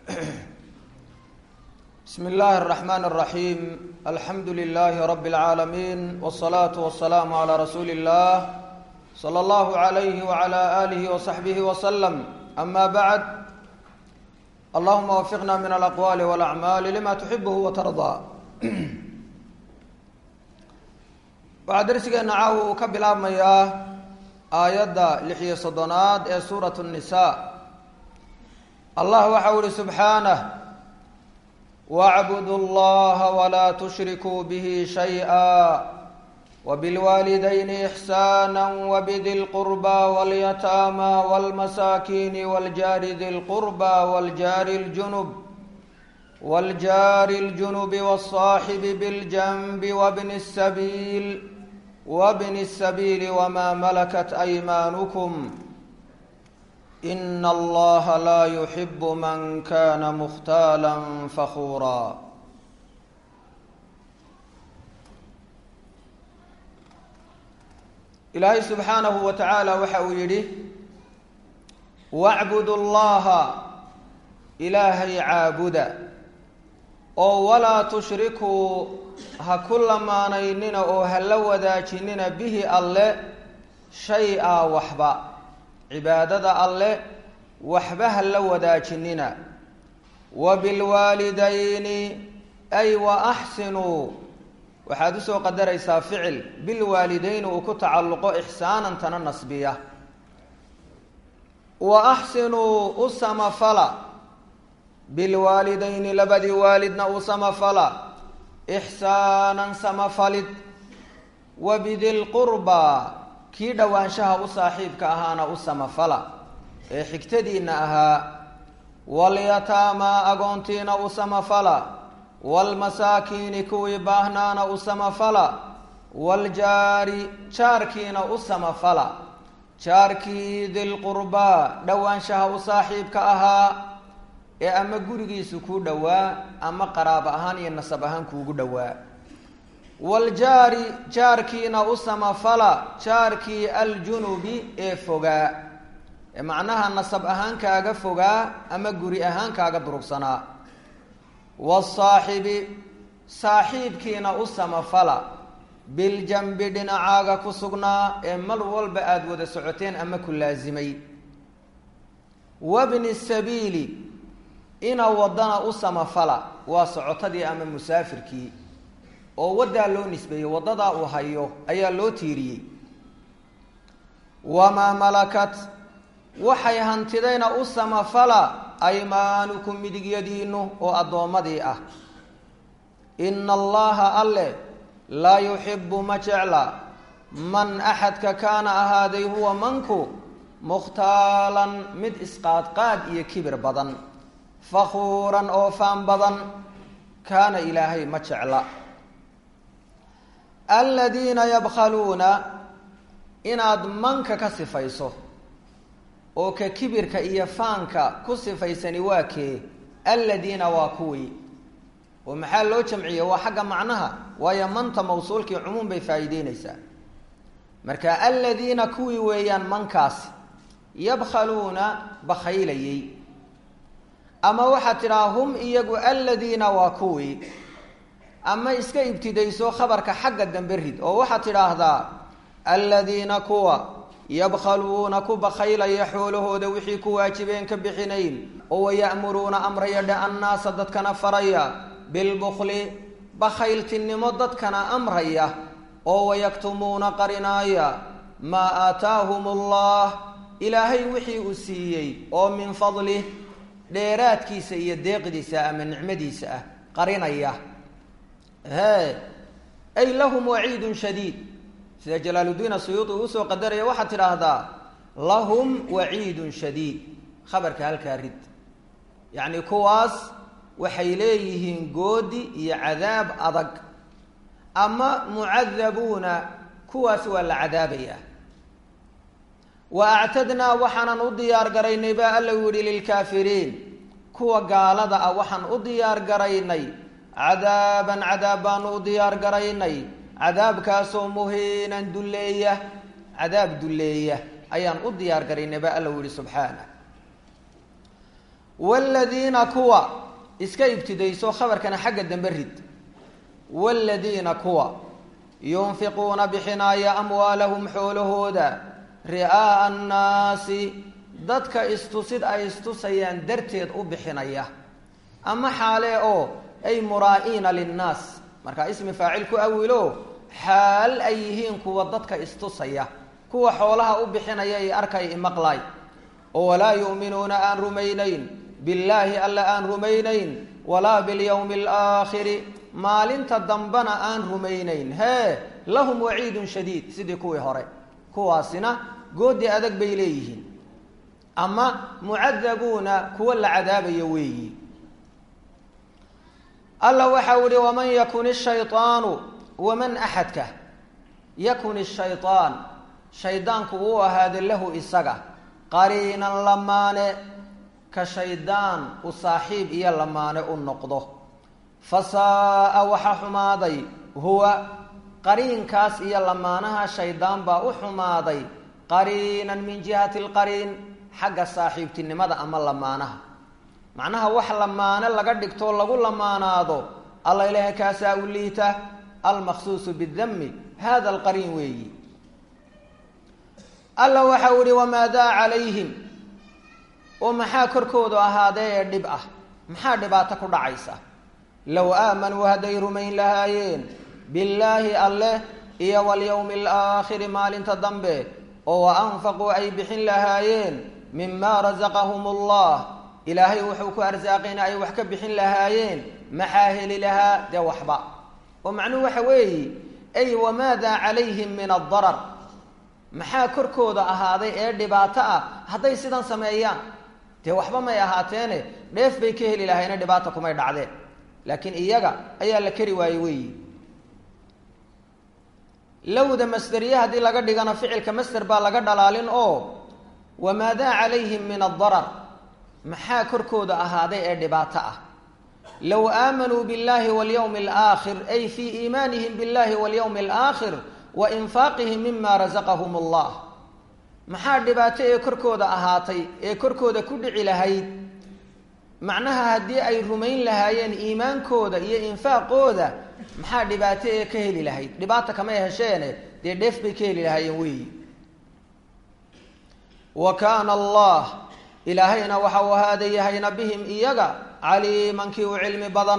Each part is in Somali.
بسم الله الرحمن الرحيم الحمد لله رب العالمين والصلاة والسلام على رسول الله صلى الله عليه وعلى آله وصحبه وسلم أما بعد اللهم وفقنا من الأقوال والأعمال لما تحبه وترضى waxaa darsigeena caawa uu ka bilaabmayaa aayadda lix iyo soddonaad ee suurat الnisaa allah waxau ihi subxaanah wacbudu اllaha walaa tushrikuu bihi shayئa wbilwaalidayni ixsaana wbdi lqurba wاlyataama wاlmasaakiini wاljaari di lqurba wاljaari اljunub wاljaari اljunubi wالصaaxibi bاljanbi wbni الsabiil wbni الsabiili wma malakat aymaanukum in allaha laa yuxibu man kana mukhtaala fakhuura ilaahay subxaanahu wa tacaala waxa uu yidhi wacbudu llaha ilaahay caabuda oo walaa tushrikuu ha ku lamaanaynina oo ha la wadaajinina bihi alle shay-a waxba cibaadada alle waxba ha la wadaajinina wa bilwaalidayni ay wa axsinuu waxaad usoo qadaraysaa ficil bilwaalidayni uu ku tacalluqo ixsaanan tana nasbiya wa axsinuu u samafala bilwaalidayni labadii waalidna u samafala ixsaanan samafalid wa bidilqurbaa kii dhowaanshaha u saaxiibka ahaana u samafala ee xigtadiinna ahaa walyataamaa agoontiina u samafala waalmasaakiini kuwii baahnaana u samafala waaljaari jaarkiina u samafala jaarkii dilqurbaa dhowaanshaha u saaxiibka ahaa ee ama gurigiisu kuu dhowaa ama qaraabo ahaan iyo nasab ahaan kuugu dhowaa waaljaari jaarkiina u samafala jaarkii aljunubi ee fogaa ee macnaha nasab ahaan kaaga fogaa ama guri ahaan kaaga durugsanaa wasaaxibi saaxiibkiina u samafala biljanbi dhinacaaga ku sugnaa ee mar walba aada wada socoteen ama ku laasimay wabni sabiili ina wadana u samafala waa socotadii ama musaafirkii oo waddaa loo nisbeeyey waddadaa uu hayo ayaa loo tiiriyey wamaa malakat waxay hantidayna u samafala aymaanukum midigyadiinu oo addoommadii ah ina allaha alle laa yuxibu ma jecla man axadka kaana ahaaday huwa manku mukhtaalan mid isqaadqaad iyo kibir badan fakhuuran oo faan badan kaana ilaahay ma jecla aladiina yabkhaluuna inaad manka ka sifayso oo ka kibirka iyo faanka ku sifaysani waa kee aladiina waa kuwii oo maxaa loo jamciyey waa xagga macnaha waayo manta mawsuulkii cumuum bay faa'iideyneysaa marka aladiina kuwii weeyaan mankaasi yabkhaluuna bakhaylayey ama waxaad tidhaha hum iyagu aladiina waa kuwii ama iska ibtidayso khabarka xagga dambe rid oo waxaad tidhaahdaa aladiina kuwa yabkhaluuna ku bakhaylaya xoolahooda wixii ku waajibeen ka bixinayn oo waya'muruuna amraya dhe annaasa dadkana faraya bilbukli bakhayltinimo dadkana amraya oo wayaktumuuna qarinaaya maa aataahum allah ilaahay wixii uu siiyey oo min fadlih dheeraadkiisa iyo deeqdiisa ama nicmadiisa ah qarinaya he ay lahum waciidun shadiid sida jalaaluddiin asuyuudi uu usoo qadaraya waxaad tidhaahdaa lahum waciidun shadiid khabarka halkaa rid yacni kuwaas waxay leeyihiin goodi iyo cadaab adag ama mucadabuuna kuwaas waa la cadaabaya wa actadnaa waxaanan u diyaar garaynay baa alla u yihi lilkaafiriin kuwa gaalada ah waxaan u diyaar garaynay cadaaban cadaab baanu u diyaar garaynay cadaabkaasoo muhiinan dulleeya cadaab dulleeya ayaan u diyaar garaynay baa alla u yihi subxaanah waaladiina kuwa iska ibtidayso khabarkana xagga dambe rid waaladiina kuwa yunfiquuna bixinaaya amwaalahum xoolahooda ri'aa'a annaasi dadka istusid ay istusayaan darteed u bixinaya ama xaale oo ay muraa'iina linnaas markaa ismi faacil ku awilo xaal ay yihiin kuwa dadka istusaya kuwa xoolaha u bixinaya i arkay imaqlay oo walaa yu'minuuna aan rumaynayn billaahi alla aan rumaynayn walaa bilyawmi alaakhiri maalinta dambena aan rumaynayn hee lahum waciidun shadiid sidii kuwii hore kuwaasina goodi adag bay leeyihiin ama mucadabuuna kuwa la cadaabayo weeyi alla waxau ihi waman yakun ishayطaanu waman axadka yakun ishayطaan shaydaanku uu ahaada lahu isaga qariinan lamaane ka shaydaan u saaxiib iyo lamaane u noqdo fasaaa waxa xumaaday huwa qariinkaas iyo lamaanaha shaydaan baa u xumaaday qariinan min jihati lqariin xagga saaxiibtinimada ama lamaanaha macnaha wax lamaane laga dhigtoo lagu lamaanaado alla ilaaha kaasaa u liita almaqsuusu bidami hada alqariin weeyi alla waxau ihi wamaadaa calayhim oo maxaa korkoodu ahaadee ee dhib ah maxaa dhibaato ku dhacaysa low aamanuu hadday rumayn lahaayeen billaahi alleh iyo walyowmi alaakhiri maalinta dambe oo wa anfaquu ay bixin lahaayeen mima rasaqahum allah ilaahay wuxuu ku arsaaqayna ay wax ka bixin lahaayeen maxaa heli lahaa dee waxba oo macnuhu waxa weeye ay wamaadaa calayhim min addarar maxaa korkooda ahaaday ee dhibaato ah hadday sidan sameeyaan dee waxba may ahaateene dheef bay ka heli lahayne dhibaata kumay dhacdeen laakiin iyaga ayaa la keri waaye weeyi lowda masderiye haddii laga dhigana ficilka masder baa laga dhalaalin oo wamaadaa calayhim min addarar maxaa korkooda ahaaday ee dhibaato ah low aamanuu biاllahi walyowmi alaakhir ay fii iimaanihim biاllahi walyowmi alaakhir wa infaaqihim mima rasaqahum allah maxaa dhibaato ee korkooda ahaatay ee korkooda ku dhici lahayd macnaha haddii ay rumayn lahaayeen iimaankooda iyo infaaqooda maxaa dhibaato ee ka heli lahayd dhibaata kamay hesheene dee dheef bay ka heli lahaayeen weeyi wa kaana allah ilaahayna waxa uu ahaada yahayna bihim iyaga caliiman kii u cilmi badan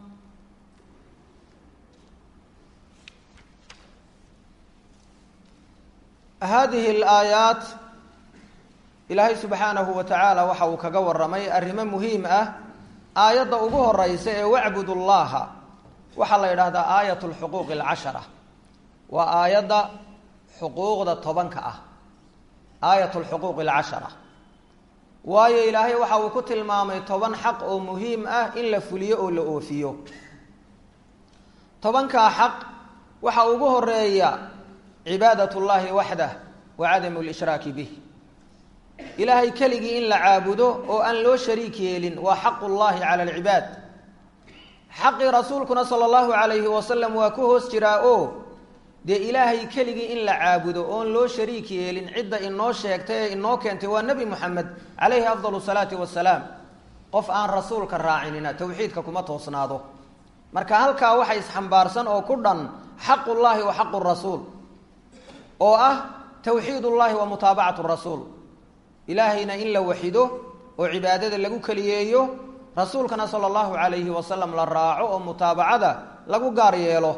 hadihi alaayaat ilaahay subxaanahu wa tacaala waxa uu kaga waramay arrimo muhiim ah aayadda ugu horeysa ee wacbud llaha waxaa la yidhaahdaa aayat lxuquuq alcashara waa aayadda xuquuqda tobanka ah aayat lxuquuq alcashara waayo ilaahay waxa uu ku tilmaamay toban xaq oo muhiim ah in la fuliyo oo la oofiyo tobankaa xaq waxa ugu horeeya cibaadat llahi waxdah wa cadamu lishraaki bih ilaahay keligii in la caabudo oo aan loo shariik yeelin waa xaqu llahi cala alcibaad xaqii rasuulkuna sala allahu calayhi wasalam waa ku hoos jiraa oo dee ilaahay keligii in la caabudo oon loo shariik yeelin cidda inoo sheegtay ee inoo keentay waa nebi moxamed calayhi afdal salaati wasalaam qof aan rasuulka raacinina towxiidka kuma toosnaado marka halkaa waxa isxambaarsan oo ku dhan xaqu llahi wa xaqu rasuul oo ah towxiid ullahi wa mutaabacatu rasuul ilaahayna in la waxido oo cibaadada lagu keliyeeyo rasuulkana sala allahu calayhi wasalam la raaco oo mutaabacada lagu gaar yeelo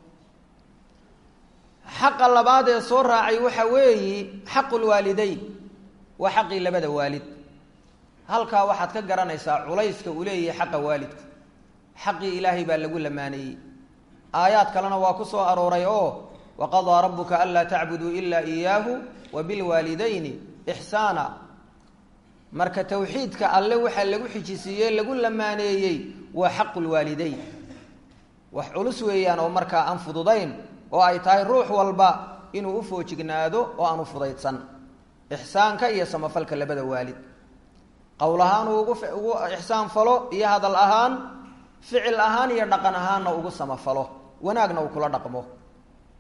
xaqa labaad ee soo raacay waxa weeyi xaqu lwaalideyn waa xaqii labada waalid halkaa waxaad ka garanaysaa culayska uu leeyahay xaqa waalidku xaqii ilaahay baa lagu lamaaneeyey aayaad kalena waa ku soo arooray oo waqadaa rabuka anlaa tacbuduu ila iyaahu wa bilwaalidayni ixsaana marka towxiidka alle waxaa lagu xijisiiyey lagu lamaaneeyey waa xaqu lwaalideyn wax culus weeyaan oo markaa aan fududayn oo ay tahay ruux walba inuu u foojignaado oo aan u fudaydsan ixsaanka iyo samafalka labada waalid qowl ahaan uu ugu ugu ixsaan falo iyo hadal ahaan ficil ahaan iyo dhaqan ahaanna ugu samafalo wanaagna uu kula dhaqmo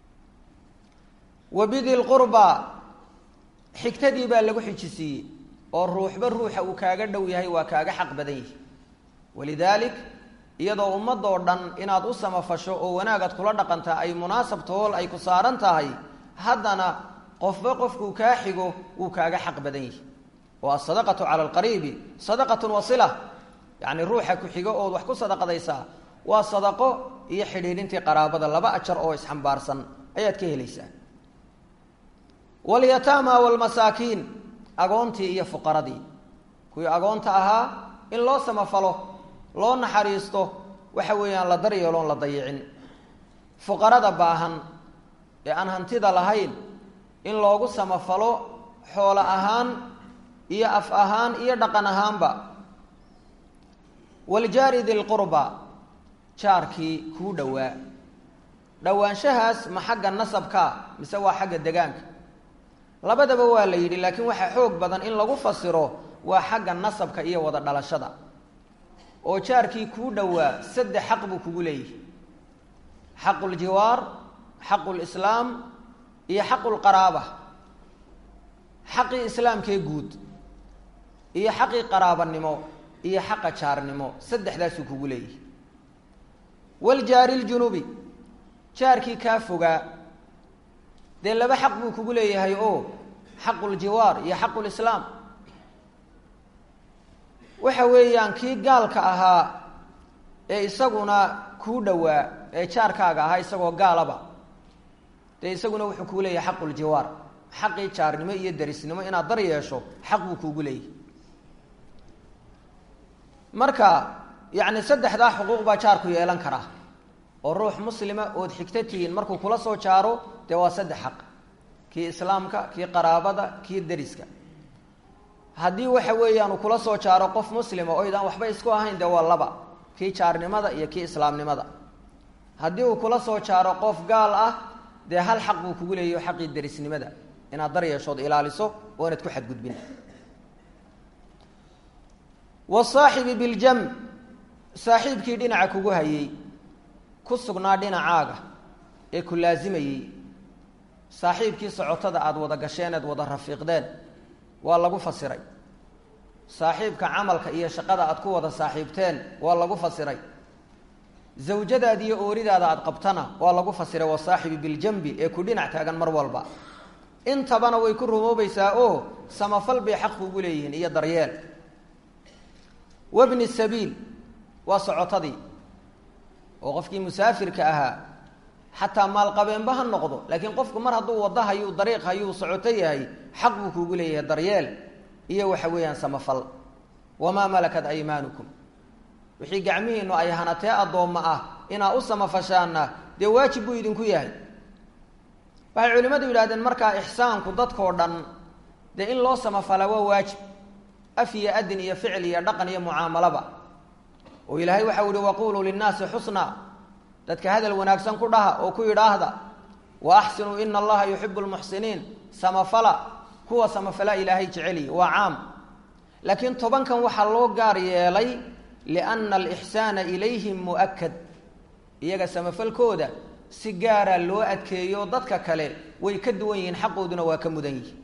wa bidi lqurba xigtadii baa lagu xijisiiyey oo ruuxba ruuxa uu kaaga dhow yahay waa kaaga xaq badan yihi walidaalik iyadoo ummadoo dhan inaad u samafasho oo wanaagaad kula dhaqantaa ay munaasab tool ay ku saaran tahay haddana qofba qofkuu kaa xigo wuu kaaga xaq badan yihi oo asadaqatu cala alqariibi sadaqatun wasila yacni ruuxa ku xigo ood wax ku sadaqadaysaa waa sadaqo iyo xidhiidhintii qaraabada laba ajar oo isxambaarsan ayaad ka helaysaa walyataama waalmasaakiin agoontii iyo fuqaradii kuwii agoonta ahaa in loo samafalo loo naxariisto waxa weeyaan la daryeeloon la dayicin fuqarada baahan ee aan hantida lahayn in loogu samafalo xoolo ahaan iyo af ahaan iyo dhaqan ahaanba waljaari dilqurba jaarkii kuu dhowaa dhowaanshahaas ma xagga nasabkaa mise waa xagga degaanka labadaba waa la yidhi laakiin waxaa xoog badan in lagu fasiro waa xagga nasabka iyo wada dhalashada oo jaarkii kuu dhowaa saddex xaq buu kugu leeyahay xaqu ljiwaar xaqu lislaam iyo xaqu lqaraaba xaqii islaamkee guud iyo xaqii qaraabanimo iyo xaqa jaarnimo saddexdaasuu kugu leeyahay waljaari ljunubi jaarkii kaa fogaa dee laba xaq buu kugu leeyahay oo xaqu ljiwaar iyo xaqu lislaam waxa weeyaan kii gaalka ahaa ee isaguna kuu dhowaa ee jaarkaaga ahaa isagoo gaalaba dee isaguna wuxuu kuu leeyahay xaqu ljiwaar xaqii jaarnimo iyo derisnimo inaad dar yeesho xaq buu kuugu leeyahay marka yacni saddexdaa xuquuq baa jaarku yeelan karaa oo ruux muslima ood xigto tihiin markuu kula soo jaaro dee waa saddex xaq kii islaamka kii qaraabada kii deriska haddii waxa weeyaan uu kula soo jaaro qof muslima oo idaan waxba isku ahayn dee waa laba kii jaarnimada iyo kii islaamnimada haddii uu kula soo jaaro qof gaal ah dee hal xaq buu kugu leeyahy xaqii derisnimada inaad dar yeeshood ilaaliso oo inaad ku xadgudbin wasaaxibi biljam saaxiibkii dhinaca kugu hayey ku sugnaa dhinacaaga ee ku laasimayey saaxiibkii socotada aada wada gasheen eed wada rafiiqdeen waa lagu fasiray saaxiibka camalka iyo shaqada aad ku wada saaxiibteen waa lagu fasiray zawjadaada iyo ooridaada aada qabtana waa lagu fasiray wasaaxibi biljambi ee ku dhinac taagan mar walba intabana way ku rumoobaysaa oo samafal bay xaq kugu leeyihiin iyo daryeel wabni sabiil waa socotadii oo qofkii musaafirka ahaa xataa maalqabeenba ha noqdo laakiin qofku mar hadduu waddo hayuu dariiq hayuu socoto yahay xaq buu kuugu leeyahay daryeel iyo waxa weeyaan samafal wamaa malakat aymaanukum wixii gacmihiinu ay hanatee addoommo ah inaa u samafashaana dee waajib buu idinku yahay waxay culimmadu yidhahdeen markaa ixsaanku dadkoo dhan dee in loo samafalaa waa waajib af iyo adin iyo ficil iyo dhaqan iyo mucaamalaba oo ilaahay waxau yihi waquluu linnaasi xusna dadka hadal wanaagsan ku dhaha oo ku yidhaahda wa axsinuu ina allaha yuxibu lmuxsiniin samafala kuwa samafala ilaahay jeceliy waa caam laakiin tobankan waxaa loo gaar yeelay lianna alixsaana ilayhim mu'akad iyaga samafalkooda si gaara loo adkeeyo dadka kale way ka duwan yihiin xaqooduna waa ka mudan yihin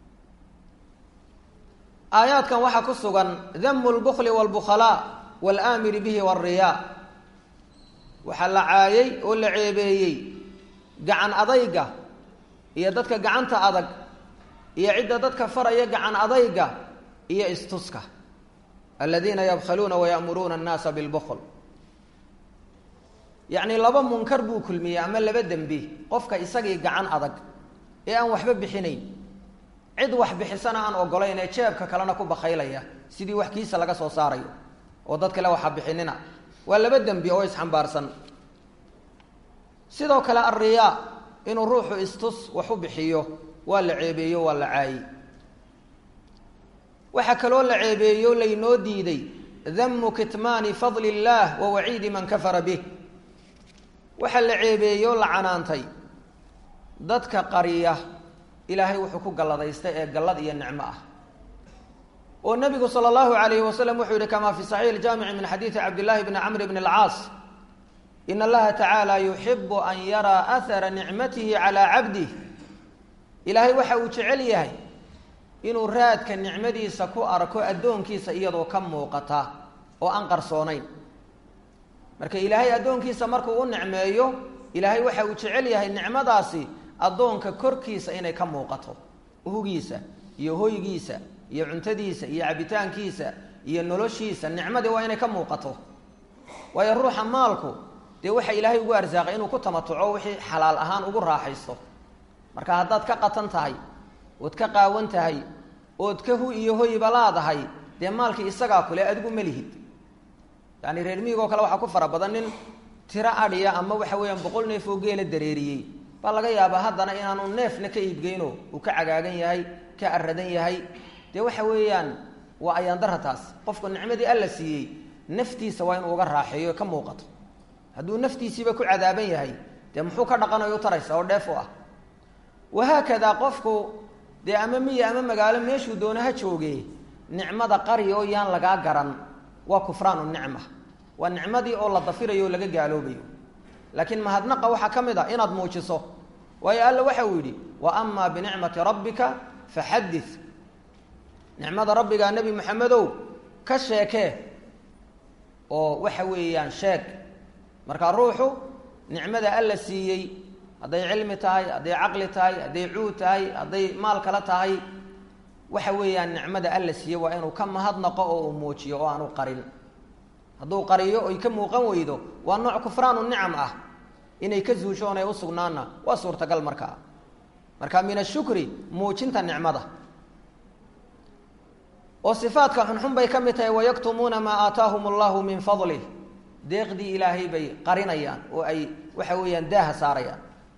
aayaadkan waxaa ku sugan damu lbukli wاlbukhalaa wاlaamiri bihi wاlriyaa waxaa la caayay oo la ceebeeyey gacan adayga iyo dadka gacanta adag iyo cidda dadka faraya gacan adayga iyo istuska aladiina yabkhaluuna wayamuruuna annaasa bilbukl yacni laba munkar buu kulmiyey ama laba dembi qofka isagii gacan adag ee aan waxba bixinayn cid wax bixisana aan ogolayn ee jeebka kalena ku bakaylaya sidii wax kiisa laga soo saarayo oo dad kale waxa bixinina waa laba dembi oo isxambaarsan sidoo kale alriyaa inuu ruuxu istus wax u bixiyo waa la ceebeeyo waa la caayi waxaa kaloo la ceebeeyo laynoo diiday damu kitmaani fadli illaah wa waciidi man kafara bih waxaa la ceebeeyo la canaantay dadka qariya ilaahay wuxuu ku galladaystay ee gallad iyo nicmo ah oo nabigu sala allahu alayhi wasalam wuxuu yihi kama fi saxiix iljaamici min xadiidi cabdillahi bni camr bni alcaas in allaha tacaala yuxibu an yaraa ahara nicmatihi calaa cabdih ilaahay waxa uu jecel yahay inuu raadka nicmadiisa ku arko addoonkiisa iyadoo ka muuqata oo aan qarsoonayn marka ilaahay addoonkiisa markuu u nicmeeyo ilaahay waxa uu jecel yahay nicmadaasi addoonka korkiisa inay ka muuqato uhugiisa iyo hoygiisa iyo cuntadiisa iyo cabitaankiisa iyo noloshiisa nicmadii waa inay ka muuqato waayo ruuxa maalku dee waxa ilaahay ugu arsaaqay inuu ku tamatuco wixii xalaal ahaan ugu raaxaysto marka haddaad ka qatan tahay ood ka qaawan tahay ood ka hu iyo hoyba laadahay dee maalkii isagaa kule adigu ma lihid yani reer miigoo kale waxaa ku fara badan nin tiro adhiya ama waxa weeyaan boqol neef oo geela dareeriyey baa laga yaabaa haddana inaanu neefna ka iibgeyno uu ka cagaagan yahay ka aradan yahay dee waxa weeyaan waa ayaandara taas qofku nicmadii alla siiyey naftiisa waa inuu uga raaxeeyo ka muuqato hadduu naftiisiiba ku cadaaban yahay dee muxuu ka dhaqanayo u taraysa oo dheef u ah wahaakadaa qofku dee ama miya ama magaalo meeshuu doona ha jooge nicmada qari oo yaan lagaa garan waa kufraanu nicma waa nicmadii oo la dafirayo oo laga gaaloobayo laakiin mahadnaqa waxaa ka mid a inaad muujiso waayo alla waxa uu yidhi wa amaa binicmati rabbika faxadid nicmada rabbigaa nebi maxamedow ka sheekee oo waxa weeyaan sheeg marka ruuxu nicmada alla siiyey hadday cilmi tahay hadday caqli tahay hadday cuud tahay hadday maal kale tahay waxa weeyaan nicmada alla siiyey waa inuu ka mahadnaqo oo uu muujiyo oo aanu qarin hadduu qariyo oy ka muuqan weydo waa nooc kufraanu nicam ah inay ka zuusho oonay u sugnaanna waa suurtagal markaa marka min ashukri muujinta nicmada oo sifaadka xunxun bay ka mid tahay wayaktumuuna maa aataahum allahu min fadlih deeqdii ilaahay bay qarinayaan oo ay waxa weeyaan daaha saarayaan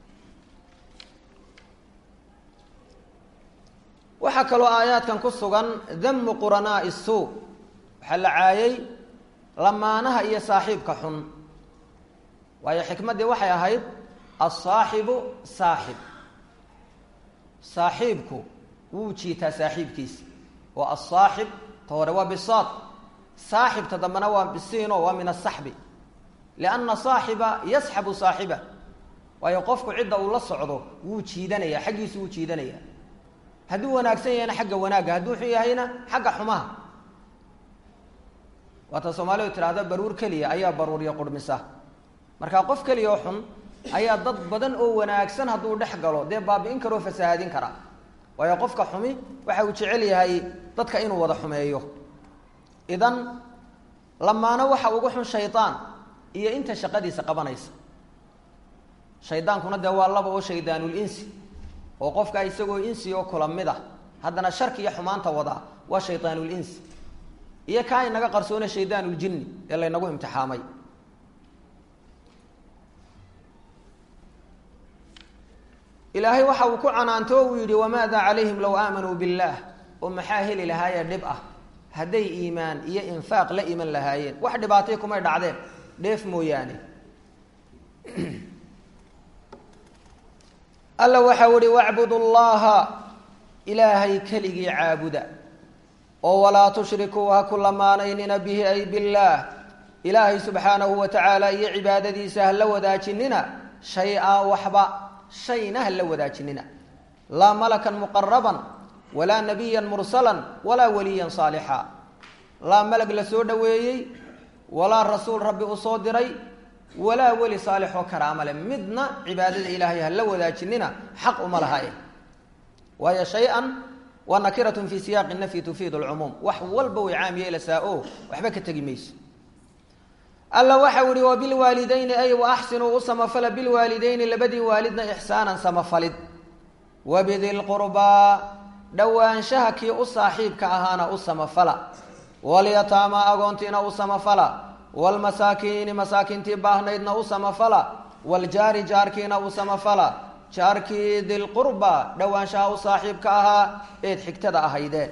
waxaa kaloo aayaadkan ku sugan damu quranaa'i suu waxaa la caayay lamaanaha iyo saaxiibka xun waayo xikmaddii waxay ahayd asaaxibu saaxib saaxiibku wuu jiitaa saaxiibkiisa oo asaaxib ta hore waa bisaad saaxibta dambena waa bisiino waa min asaxbi lianna saaxiba yasxabu saaxiba waayo qofku cidda uu la socdo wuu jiidanaya xaggiisu wuu jiidanaya hadduu wanaagsan yahayna xagga wanaagga hadduu xun yahayna xagga xumaha waata soomaalidu tidhahda baruur keliya ayaa baruuriya qurhmisa marka qof keliya oo xun ayaa dad badan oo wanaagsan hadduu dhex galo dee baabi'in karoo fasahaadin kara waayo qofka xumi waxa uu jecel yahay dadka inuu wada xumeeyo idan lamaano waxa ugu xun shaydaan iyo inta shaqadiisa qabanaysa shaydaankuna dee waa laba oo shaydaanuul insi oo qofka isagoo insi oo kula mid a haddana sharki iyo xumaanta wadaa waa shaydaanul insi iyo kaa inaga qarsoona shaydaanuljinni ee laynagu imtixaamay ilaahay waxa uu ku canaanto o uu yidhi wamaada calayhim low aamanuu billaah oo maxaa heli lahaayee dhib ah hadday iimaan iyo infaaq la iman lahaayeen wax dhibaatay kumay dhacdeen dheef mooyaane alla waxau ihi wacbudu llaha ilaahay keligii caabuda oo walaa tushrikuu ha ku lamaanaynina bihi ay billaah ilaahay subxaanahu wa tacaala iyo cibaadadiisa ha la wadaajinina shay-a waxba shayna ha la wadaajinina laa malakan muqaraban walaa nabiyan mursalan walaa waliyan saalixa laa malag la soo dhoweeyey walaa rasuul rabbi u soo diray walaa weli saalixoo karaama leh midna cibaadada ilaahay ha la wadaajinina xaq uma lahae waayo shay-an waa nakiratun fi siyaaqi nafyi tufiidu lcumuum wax walba way caam yeelasaa o waxba ka tegi mayso alla waxau ihi wabilwaalidayni ay waaxsinuu u samafala bilwaalidayni labadii waalidna ixsaanan samafalid wabidi lqurbaa dhowaanshaha kii u saaxiibka ahaana u samafala walyataama agoontiina u samafala wlmasaakiini masaakiintii baahnaydna u samafala wljaari jaarkiina u samafala jaarkii dilqurba dhowaanshaha u saaxiibka ahaa eed xigtada ahaydee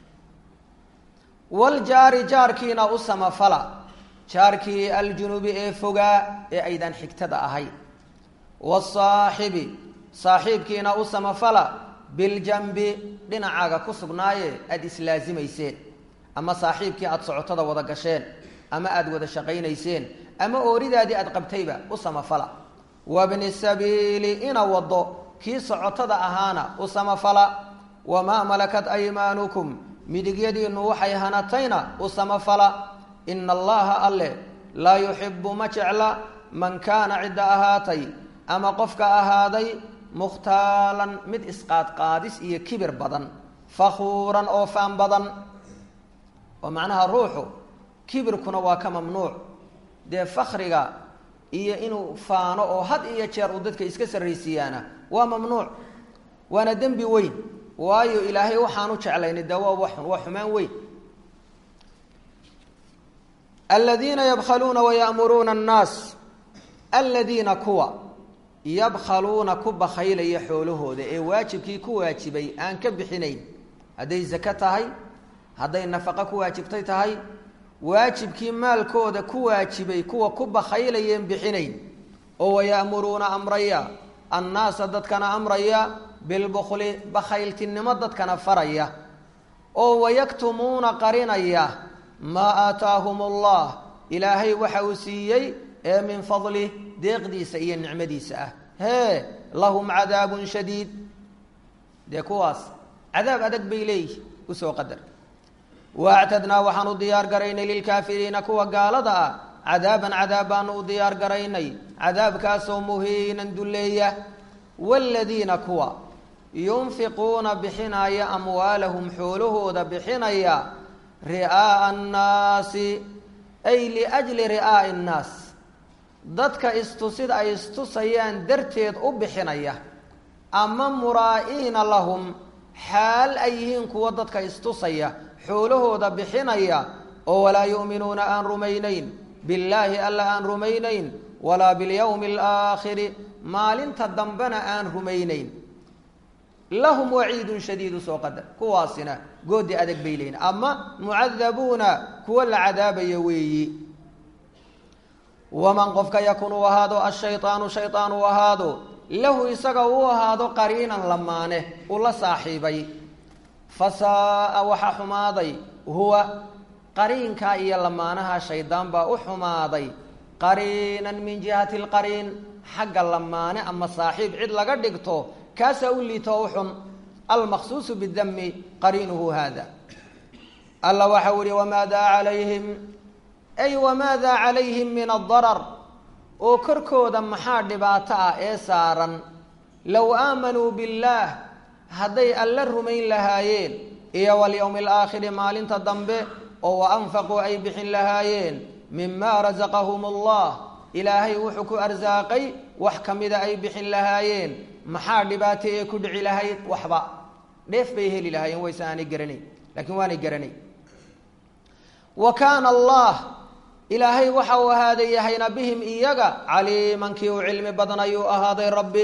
wljaari jaarkiina u samafala jaarkii aljunubi ee fogaa ee aydaan xigtada ahay wasaaxibi saaxiibkiina u samafala biljanbi dhinacaaga ku sugnaaye aada islaasimayseen ama saaxiibkii aada socotada wada gasheen ama aada wada shaqaynayseen ama ooridaadii aada qabtayba u samafala wabni sabiili ina wado kii socotada ahaana u samafala wamaa malakat aymaanukum midigyadiinnu waxay hanatayna u samafala ina allaha alle laa yuxibu ma jecla man kaana cidda ahaatay ama qofka ahaaday mukhtaalan mid isqaadqaadis iyo kibir badan fakhuuran oo faan badan oo macnaha ruuxu kibirkuna waa ka mamnuuc dee fakriga iyo inuu faano oo had iyo jeer uu dadka iska sarraysiiyaana waa mamnuuc waana dembi weyn waayo ilaahay waxaanu jeclayni dee waa waxun waa xumaan weyn aladiina yabkhaluuna waya'muruuna annaas aladiina kuwa yabkhaluuna ku bakhaylaya xoolahooda ee waajibkii ku waajibay aan ka bixinayn hadday sako tahay hadday nafaqo ku waajibtay tahay waajibkii maalkooda ku waajibay kuwa ku bakhaylayeen bixinayn oo waya'muruuna amraya annaasa dadkana amraya bilbukli bakhayltinimo dadkana faraya oo wayaktumuuna qarinaya maa aataahum allah ilaahay waxa uu siiyey ee min fadlih deeqdiisa iyo nicmadiisa ah hee lahum cadaabun shadiid dee kuwaas cadaab adag bay leeyihi usoo qadar waactadnaa waxaan u diyaar garaynay lilkaafiriina kuwa gaalada ah cadaaban cadaab baanu u diyaar garaynay cadaabkaasoo muhiinan dulleeya waaladiina kuwa yunfiquuna bixinaya amwaalahum xoolahooda bixinaya ri'aa'a annaasi ay liajli ri'aa'i annaas dadka istusid ay istusayaan darteed u bixinaya ama muraa'iina lahum xaal ay yihiin kuwa dadka istusaya xoolahooda bixinaya oo walaa yu'minuuna aan rumaynayn billaahi alla aan rumaynayn walaa bilyawmi alaakhiri maalinta dambena aan rumaynayn lahum waciidun shadiidu soo qadar kuwaasina goodi adag bay leeyiin ama mucadabuuna kuwa la cadaabayo weeyi waman qofka yakun uu ahaado ashaydaanu shaydaan uu ahaado lahu isaga uu ahaado qariinan lamaane uu la saaxiibay fasaaa waxaa xumaaday huwa qariinkaa iyo lamaanaha shaydaan baa u xumaaday qariinan min jihati lqariin xagga lamaane ama saaxiib cid laga dhigto kaasaa u liito u xun almaqsuusu bidami qariinuhu hada alla waxau ihi wamaadaa calayhim ay wamaadaa calayhim min adarar oo korkooda maxaa dhibaato ah ee saaran low aamanuu billaah hadday alla rumayn lahaayeen iyo walyowmi alaakhiri maalinta dambe oo wa anfaquu ay bixin lahaayeen mima rasaqahum allah ilaahay wuxuu ku arsaaqay wax ka mida ay bixin lahaayeen maxaa dhibaato ee ku dhici lahayd waxba dheef bay heli lahaayeen wayse aanay garanayn laakiin waanay garanay wa kaana allah ilaahay waxa uu ahaaday yahayna bihim iyaga caliiman kii uu cilmi badan ayuu ahaaday rabbi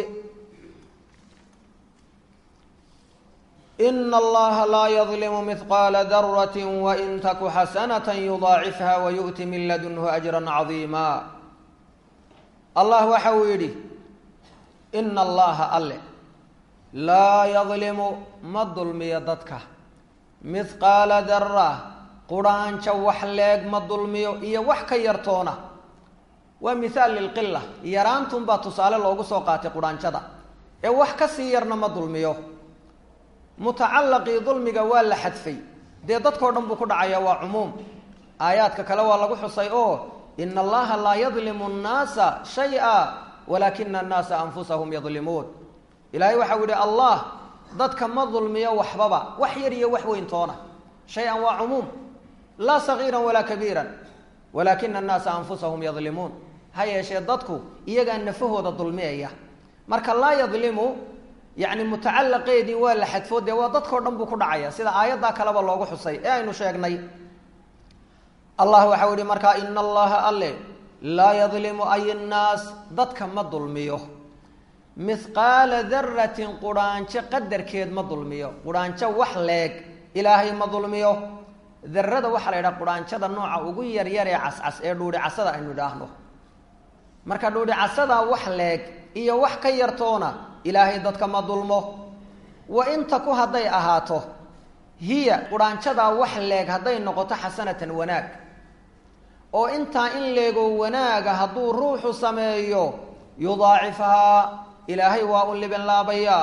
ina allaha laa yadlimu mihqaala darati wain taku xasanata yudaacifha wayu'ti min ladunhu ajra cadiima allah waxa uu yidhi ina allaha alle laa yadlimu ma dulmiyo dadka mihqaala dara quraanjo wax leeg ma dulmiyo iyo wax ka yartoona waa mithaal lilqila yaraantunbaa tusaale loogu soo qaatay quraanjada ee wax ka sii yarna ma dulmiyo mutacallaqii dulmiga waa la xadfay dee dadkao dhan buu ku dhacaya waa cumuum aayaadka kale waa lagu xusay oo ina allaha laa yadlimu nnaasa shay-a walaakina annaasa anfusahum yadlimuun ilaahay waxau yihi allah dadka ma dulmiyo waxbaba wax yar iyo wax weyntoona shay-an waa cumuum laa sagiiran walaa kabiiran walaakina annaasa anfusahum yadlimuun ha yeeshee dadku iyagaa nafahooda dulmiyaya marka laa yadlimu yacni mutacallaqeedii waa la xadfo dee waa dadkao dhan buu ku dhacaya sida aayaddaa kaleba loogu xusay ee aynu sheegnay allah waxau yihi markaa ina allaha alle laa yadlimu ay nnaas dadka ma dulmiyo mihqaala daratin quraanjo qadarkeed ma dulmiyo quraanjo wax leeg ilaahay ma dulmiyo darada waxaa la yidhaha quraanjada nooca ugu yaryar ee cascas ee dhuuri casada aynu idhaahno marka dhuuri casada wax leeg iyo wax ka yartoona ilaahay dadka ma dulmo wa inta ku hadday ahaato hiya quraanjadaa wax leeg hadday noqoto xasanatan wanaag oo intaa in leego wanaaga hadduu ruuxu sameeyo yudaacifhaa ilaahay waa u libin laabayaa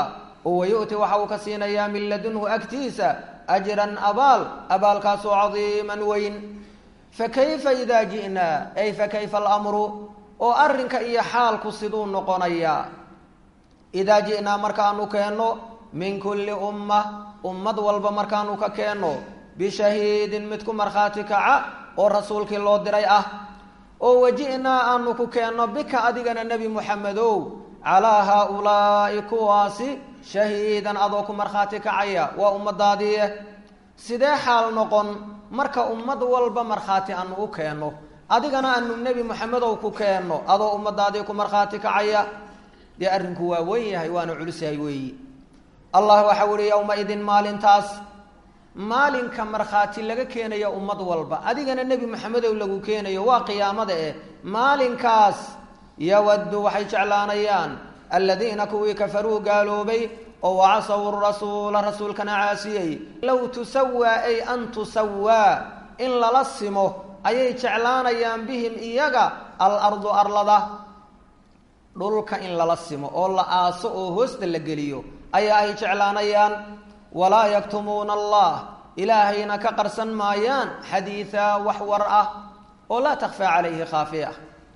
oo wayu'ti waxa uu ka siinayaa min ladunhu agtiisa ajran abaal abaalkaasoo cadiiman weyn fakayfa idaa ji'naa ay fakayfa alamru oo arrinka iyo xaalku siduu noqonayaa idaa ji'naa markaanu keenno min kulli umma ummad walba markaanu ka keenno bishahiidin mid ku markhaati kaca oo rasuulkii loo diray ah oo waji'naa aanu ku keenno bika adigana nebi muxamedow calaa haa-ulaa'i kuwaasi shahiidan adoo ku markhaati kacaya waa ummadaadiie sidee xaal noqon marka ummad walba markhaati aanu u keenno adigana aanu nebi moxamedow ku keenno adoo ummadaadii ku markhaati kacaya dee arrinku waa wen yahay waana culus yahay weeyi allah waxau ihi yowma-idin maalintaas maalinka markhaati laga keenayo ummad walba adigana nebi moxamedow lagu keenayo waa qiyaamada eh maalinkaas yawaddu waxay jeclaanayaan aladiina kuwii kafaruu gaaloobay oo wacasaw rasuula rasuulkana caasiyey low tusawaa ay an tusawaa in lala simo ayay jeclaanayaan bihim iyaga alardu arlada dhulka in lala simo oo la aaso oo hoosta la geliyo ayaa ay jeclaanayaan walaa yaktumuuna allah ilaahayna ka qarsan maayaan xadiidaa wax war ah oo laa takfaa calayhi khaafiya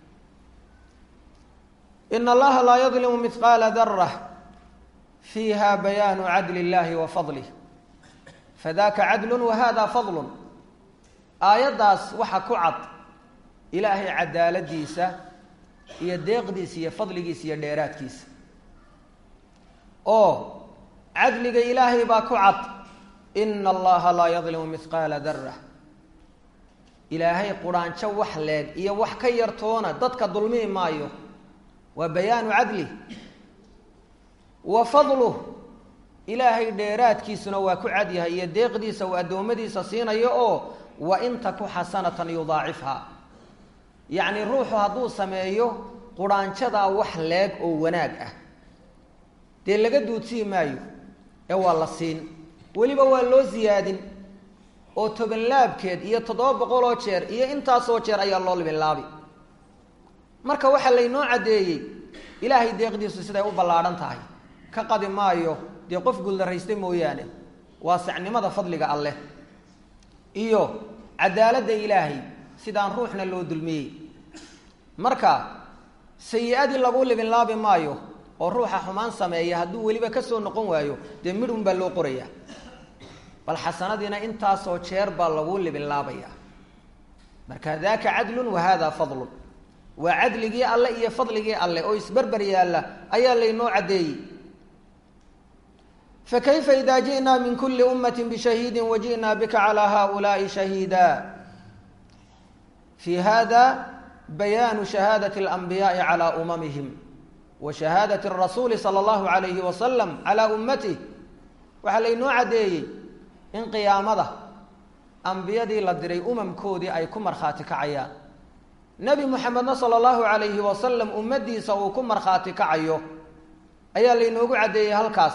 in allaha laa yadlimu mihqaala darah fiiha bayaanu cadli illahi wa fadlih fadaka cadlun wa hada fadlun aayaddaas waxa ku cad ilaahay cadaaladiisa iyo deeqdiisa iyo fadligiisa iyo dheeraadkiisa oo cadliga ilaahay baa ku cad ina allaha laa yadlimu mihqaala darah ilaahay quraanjo wax leeg iyo wax ka yartoona dadka dulmii maayo waa bayaanu cadlih wa fadluh ilaahay dheeraadkiisuna waa ku cad yahay iyo deeqdiisa uu addoommadiisa siinayo oo wa in taku xasanatan yudaacifha yacni ruuxu hadduu sameeyo quraanjadaa wax leeg oo wanaag ah dee laga duudsii maayo ee waa la siin weliba waa loo siyaadin oo tobanlaabkeed iyo toddoba boqol oo jeer iyo intaasoo jeer ayaa loo libinlaabi marka waxaa laynoo caddeeyey ilaahay deeqdiisu siday u ballaadhan tahay ka qadi maayo dee qof guuldarraysta mooyaane waa sacnimada fadliga alleh iyo cadaaladda ilaahay sidaan ruuxna loo dulmiyey marka sayi-adii lagu libinlaabi maayo oo ruuxa xumaan sameeya hadduu weliba ka soo noqon waayo dee midhun baa loo qorayaa bal xasanadiina intaasoo jeer baa lagu libinlaabaya marka daaka cadlun wa hada fadlun waa cadligii alle iyo fadligii alle oo isberber yaalla ayaa laynoo caddeeyey fakayfa ida ji'naa min kuli ummati bishahiidi waji'naa bika calaa haulaai shahiida fi hada bayaanu shahaadati alanbiyaai calaa umamihim wa shahaadati rasuuli sala allahu alayhi wasalam calaa ummatih waxaa laynoo caddeeyey in qiyaamada ambiyadii la diray umamkoodii ay ku markhaati kacayaan nebi moxamedna sala allahu alayhi wasalam ummaddiisa uu ku markhaati kacayo ayaa laynoogu caddeeyey halkaas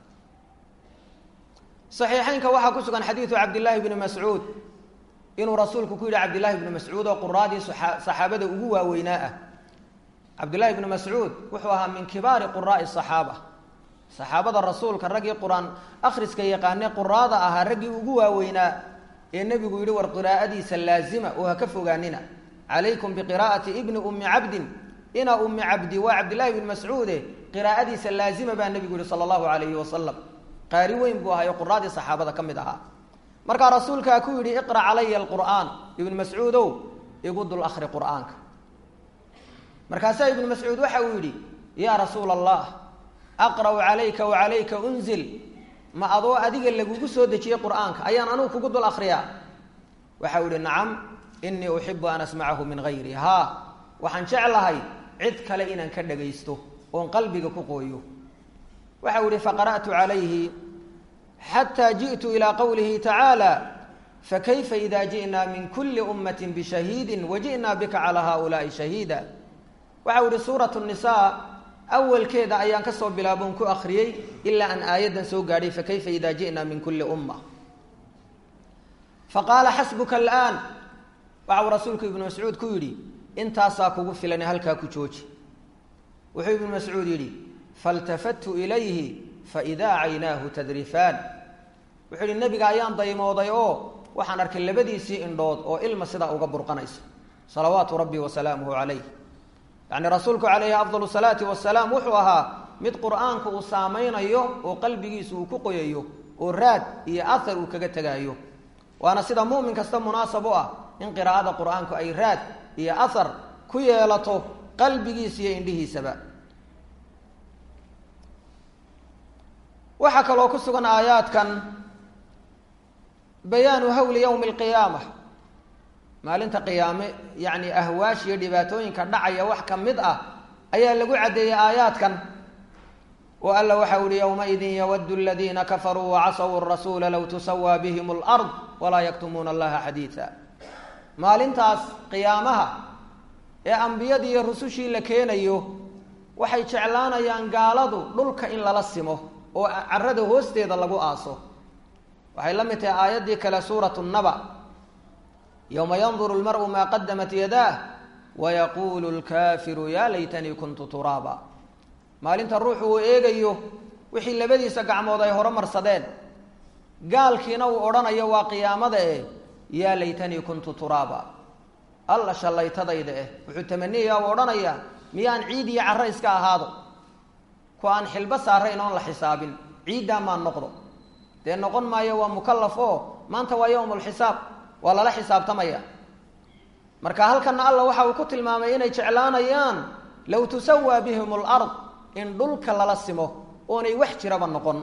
saxiixeynka waxaa ku sugan xadiidu cabdillaahi bni mascuud inuu rasuulku ku yidhi cabdillahi bni mascuud oo quraadii saxaabada ugu waaweynaa ah cabdillahi bni mascuud wuxuu ahaa min kibaari quraai saxaaba saxaabada rasuulka raggii qur-aan akhriska yaqaane quraada ahaa raggii ugu waaweynaa ee nebigu yidhi war qiraa'adiisa laazima oo ha ka fogaanina calaykum biqiraa'ati ibni ummi cabdin ina ummi cabdi waa cabdillahi bni mascuude qiraa'adiisa laazima baa nebigu yihi sala allahu alayhi wasalam qaari weyn buu ahayo quraadii saxaabada ka mid ahaa markaa rasuulkaa ku yidhi iqra calaya alqur'aan ibnu mascuudow igu dul akhri qur'aanka markaasaa ibnu mascuud waxa uu yidhi yaa rasuula allah aqra'u calayka wa calayka unzil ma adoo adiga lagugu soo dejiyey qur'aanka ayaan anugu kugu dul akhriyaa waxau yihi nacam inii uxibu an asmacahu min hayri haa waxaan jeclahay cid kale inaan ka dhagaysto oon qalbiga ku qooyo waxau yihi faqara'tu calayhi xataa ji'tu ilaa qowlihi tacaala fakayfa ida ji'naa min kuli ummati bishahiidi waji'naa bika calaa haulaai shahiida waxau yihi suurat nisaa awalkeeda ayaan kasoo bilaabon ku akriyey ilaa aan aayaddan soo gaadhay fakayfa ida ji'naa min kuli umma faqaala xasbuka alaan waxau rasuulku ibnu mascuud ku yidhi intaasaa kugu filan halkaa ku jooji wuxuu ibnu mascuud yidhi faltafattu ilayhi faidaa caynaahu tadrifaan wuxuu yihi nebiga ayaan daymooday oo waxaan arkay labadiisii indhood oo ilma sidaa uga burqanaysa salawaatu rabbi wasalaamuhu calayh yacni rasuulku calayhi afdal salaati wasalaam wuxuu ahaa mid qur-aanka uu saameynayo oo qalbigiisa uu ku qoyayo oo raad iyo ahar uu kaga tegaayo waana sida mu'min kasta munaasab u ah in qiraa'ada qur-aanku ay raad iyo ahar ku yeelato qalbigiisa iyo indhihiisaba waxaa kaloo ku sugan aayaadkan bayaanu hawli yowmi alqiyaama maalinta qiyaame yacni ahwaash iyo dhibaatooyinka dhacaya wax ka mid ah ayaa lagu caddeeyey aayaadkan oo alla waxa uhi yowmaidin yawadu aladiina kafaruu wacasaw rasuula low tusawaa bihim alard walaa yaktumuuna allaha xadiida maalintaas qiyaamaha ee ambiyadii iyo rusushii la keenayo waxay jeclaanayaan gaaladu dhulka in lala simo oo carada hoosteeda lagu aaso waxay la mid tahay aayaddii kale suuratu naba yowma yanduru lmar'u maa qadamat yadaah wayaquulu lkaafiru yaa laytanii kuntu turaaba maalinta ruuxu uu eegayo wixii labadiisa gacmood ay horumarsadeen gaalkiina uu odhanayo waa qiyaamada eh yaa laytanii kuntu turaaba alla shallaytadayda eh wuxuu tamaniyayaa uu odhanayaa miyaan ciid iyo carro iska ahaado ku aan xilbo saarayn oon la xisaabin ciiddaa maan noqdo dee noqon maayo waa mukallaf oo maanta waa yowmulxisaab waa lala xisaabtamaya marka halkana alla waxa uu ku tilmaamay inay jeclaanayaan low tusawaa bihim alard in dhulka lala simo oonay wax jiraba noqon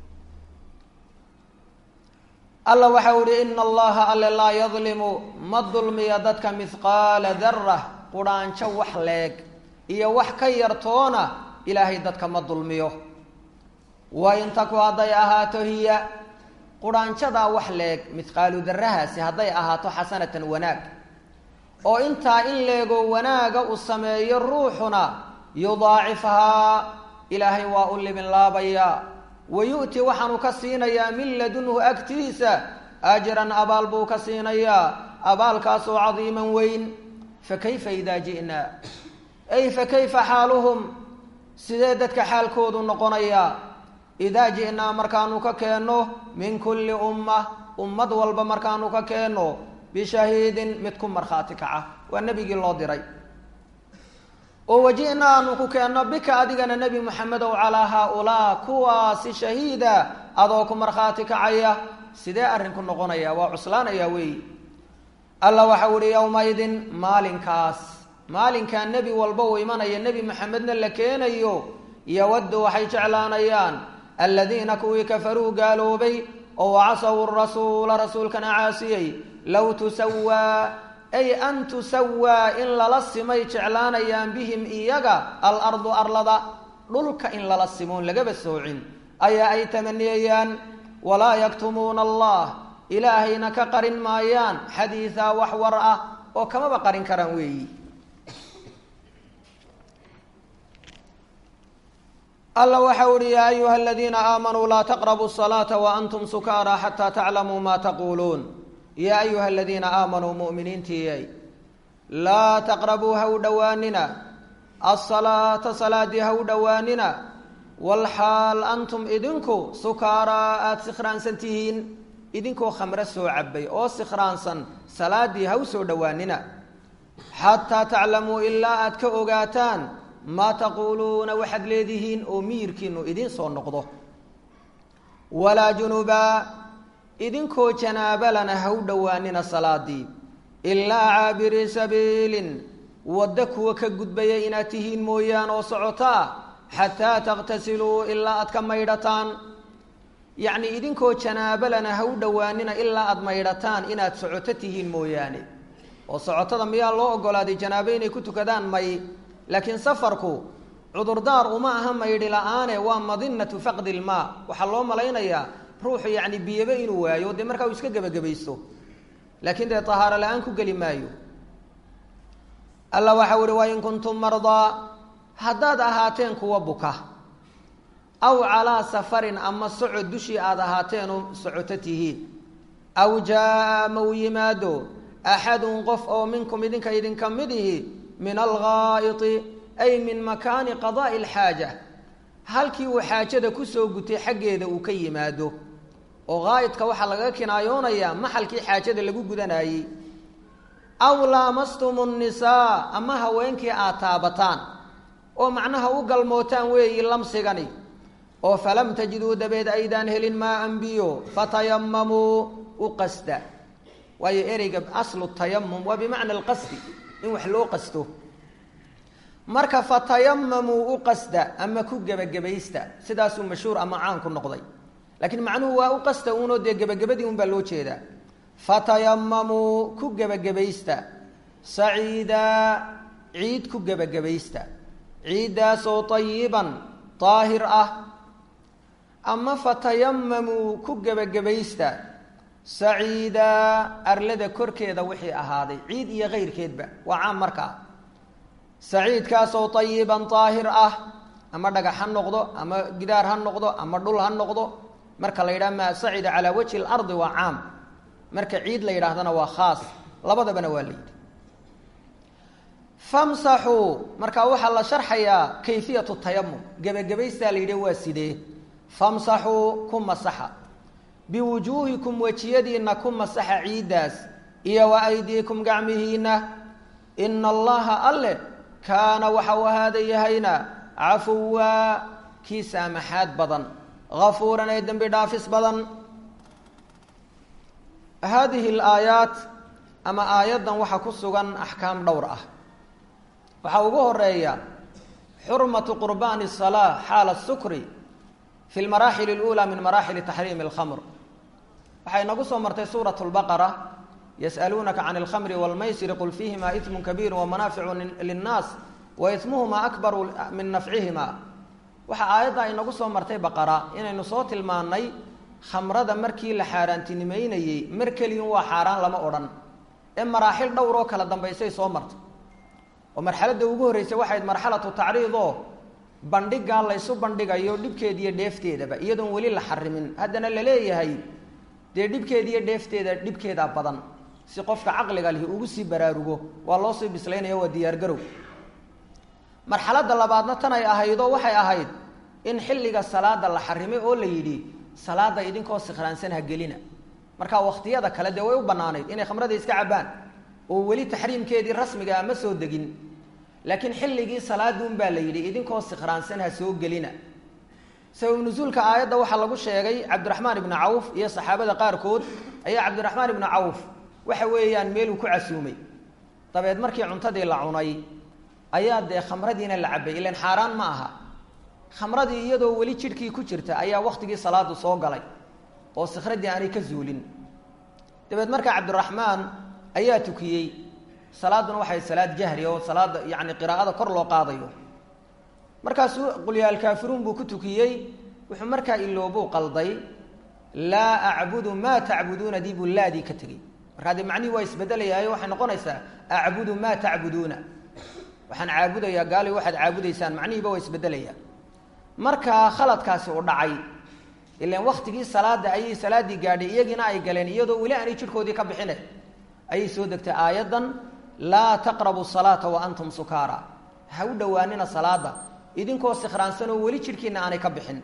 alla waxa u ihi ina allaha alle laa yadlimu ma dulmiya dadka mihqaala darah qudhaanjo wax leeg iyo wax ka yartoona ilaahay dadka ma dulmiyo wain taku hadday ahaato hiya qudhaanjadaa wax leeg mihqaalu darahaasi hadday ahaato xasanatan wanaag oo intaa in leego wanaaga uu sameeyo ruuxuna yudaacifhaa ilaahay waa u libin laabayaa wa yu'ti waxaanu ka siinayaa min ladunhu agtiisa ajran abaal buu ka siinayaa abaalkaasoo cadiiman weyn fakayfa idaa ji'naa ay fakayfa xaaluhum sidee dadka xaalkoodu noqonayaa idaa ji'naa markaanu ka keenno min kulli umma ummad walba markaanu ka keenno bishahiidin mid ku markhaati kaca waa nebigii loo diray oo waji'na aanu ku keenno bika adigana nebi moxamedow calaa haa-ulaa kuwaasi shahiida adoo ku markhaati kacaya sidee arrinku noqonaya waa cuslaanayaa weeyi alla waxau ihi yowmaidin maalinkaas maalinkaa nebi walba uu imanaya nebi moxamedna la keenayo yawaddu waxay jeclaanayaan aladiina kuwii kafaruu gaaloobay oo wacasaw rasuula rasuulkana caasiyey low tusawaa ay an tusawaa in lala simay jeclaanayaan bihim iyaga alardu arlada dhulka in lala simoon lagaba soocin ayaa ay tamaniyayaan walaa yaktumuuna allah ilaahayna ka qarin maayaan xadiidaa wax war ah oo kamaba qarin karaan weeyi alla waxa uhi yaa ayuha aladiina aamanuu laa taqrabuu salaata waantum sukaara xataa taclamuu ma taquuluun yaa ayuha aladiina aamanuu mu'miniintiiyay laa taqrabuu ha u dhowaanina asalaata salaadii ha u dhowaanina walxaal antum idinku sukaaraa aada sikhraansan tihiin idinkoo khamre soo cabay oo sikhraansan salaadii ha u soo dhowaanina xataa taclamuu ilaa aad ka ogaataan maa taquuluuna waxaad leedihiin oo miyirkiinu idiin soo noqdo walaa junubaa idinkoo janaabalana ha u dhowaanina salaadii ilaa caabirii sabiilin waddo kuwa ka gudbaya inaad tihiin mooyaan oo socotaa xataa takhtasiluu ilaa aad ka maydhataan yacnii idinkoo janaabalana ha u dhowaanina ilaa aada maydhataan inaad socoto tihiin mooyaane oo socotada miyaa loo ogolaaday janaabo inay ku tukadaan may laakiin safarku cudurdaar uma aha maydhi la-aane waa madinatu faqdi ilmaa waxaa loo malaynayaa ruuxu yacni biyaba inuu waayo dee markaa uu iska gebagabaysto laakiin dee tahaaro la-aan ku geli maayo alla waxau ihi wain kuntum mardaa haddaad ahaateen kuwa buka aw calaa safarin ama socod dushii aada ahaateen oo socoto tihiin aw jaa ama uu yimaado axadun qof oo minkum idinka idinka mid ihi min alghaa'iti ay min makaani qadaa'i alxaaja halkii uu xaajada kusoo gutay xaggeeda uu ka yimaado oo qaa'idka waxaa lagaga kinaayoonayaa maxalkii xaajada lagu gudanayey aw laamastumu nnisaa ama haweenkii aad taabataan oo macnaha u galmootaan weeyi lamsigani oo falam tajiduu dabeed aydaan helin maa anbiyo fatayamamuu u qasda waayo ereyga aslu tayamum waa bimacna alqasdi in wax loo qasto marka fatayamamuu u qasda ama ku gebagabaysta sidaasuu mashhuur ama caan ku noqday laakiin macnuhu waa u qasta uunoo dee gebagabadii un baa loo jeedaa fatayamamuu ku gebagabaysta saciidaa ciid ku gebagabaysta ciiddaasoo tayiban daahir ah ama fatayamamuu ku gebagabaysta saciidaa arlada korkeeda wixii ahaaday ciid iyo kayrkeedba waa caam markaa saciidkaasoo tayiban daahir ah ama dhagax ha noqdo ama gidaar ha noqdo ama dhul ha noqdo marka la yidhaha maa sacida calaa wajhi lardi waa caam marka ciid la yidhaahdana waa khaas labadabana waa la yidhi famsaxuu markaa waxaa la sharxayaa kayfiyatu tayamum gebagabaystaa la yidhi waa sidee famsaxuu ku masaxa biwujuuhikum wejiyadiinna ku masaxa ciiddaas iyo wa aydiikum gacmihiinna ina allaha alle kaana waxa uu ahaada yahayna cafuwaa kii saamaxaad badan gafuuran ee dembi dhaafis badan haadihi alaayaat ama aayaddan waxaa ku sugan axkaam dhowr ah waxaa ugu horeeya xurmatu qurbaani الsalaa xaala sukri fi lmaraaxil اlأulى min maraaxili taxriimi اlkhamr waxay nagu soo martay suuraة اlbaqara yas'aluunaka can اlkhamri wاlmaysiri qul fiihima ismu kabiiru wamanaaficu linnaas wa ismuhuma akbaru min nafcihima waxaa aayadda ay nagu soo martay baqara inaynu soo tilmaannay khamrada markii la xaaraantinimeynayey mar keliyun waa xaaraan lama odhan ee maraaxil dhowr oo kala dambaysay soo martay oo marxaladda ugu horreysay waxayd marxalatu tacriid oo bandhigaa laysu bandhigayo dhibkeeda iyo dheefteedaba iyadoon weli la xarimin haddana la leeyahay dee dhibkeeda iyo dheefteeda dhibkeedaa badan si qofka caqliga lihi ugu sii baraarugo waa loo sii bislaynaya waa diyaargarow marxaladda labaadna tanay ahaydoo waxay ahayd in xilliga salaada la xarimay oo la yidhi salaada idinkoo sikhraansan ha gelina marka wakhtiyada kale dee way u bannaanayd inay khamrada iska cabbaan oo weli taxriimkeedii rasmiga ma soo degin laakiin xilligii salaaduun baa la yidhi idinkoo sikhraansan ha soo gelina sabab nusuulka aayadda waxaa lagu sheegay cabdiraxmaan ibnu cawf iyo saxaabada qaarkood ayaa cabdiraxmaan ibnu cawf waxa weeyaan meeluu ku casuumay dabeed markii cuntadii la cunay ayaa dee khamradiina la cabbay ilan xaaraan ma aha khamradii iyadoo weli jidhkii ku jirta ayaa waktigii salaadu soo galay oo sikhradii aanay ka zuulin dabeed markaa cabdiraxmaan ayaa tukiyey salaaduna waxay salaad jahri oo salaada yacni qiraa'ada kor loo qaadayo markaasuu qulyaalkaafiruun buu ku tukiyey wuxuu markaa iloobuu qalday laa acbudu maa tacbuduuna dii buu laadii ka tegey markaa dee macnihii waa isbedelayaayo waxay noqonaysaa acbudu maa tacbuduuna waxaan caabudayaa gaali waxaad caabudaysaan macnihiiba waa isbedelayaa markaa khaladkaasi u dhacay ilan waktigii salaada ayay salaaddii gaadhay iyagiina ay galeen iyadoo weli aanay jidhkoodii ka bixine ayay soo degtay aayaddan laa taqrabu salaata wa antum sukaara ha u dhowaanina salaada idinkoo sikhraansan oo weli jidhkiina aanay ka bixin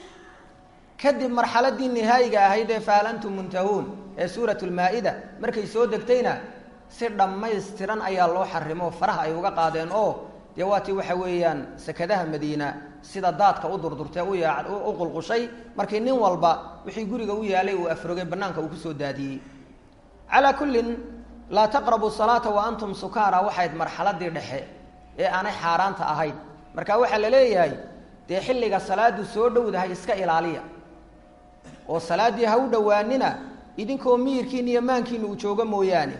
kadib marxaladii nihaayiga ahayd ee fahal antum muntahuun ee suurat lmaa-ida markay soo degtayna si dhammaystiran ayaa loo xarimo faraha ay uga qaadeen oo dee waatii waxa weeyaan sakadaha madiina sida daadka u durdurtee u qulqushay markii nin walba wixii guriga u yaalay uu afrogay banaanka uu kusoo daadiyey calaa kullin laa taqrabu salaata wa antum sukaara waxayd marxaladii dhexe ee aanay xaaraanta ahayn marka waxaa la leeyahay dee xilliga salaadu soo dhowdahay iska ilaaliya oo salaaddii ha u dhowaanina idinkoo miyirkiina iyo maankiina uu joogo mooyaane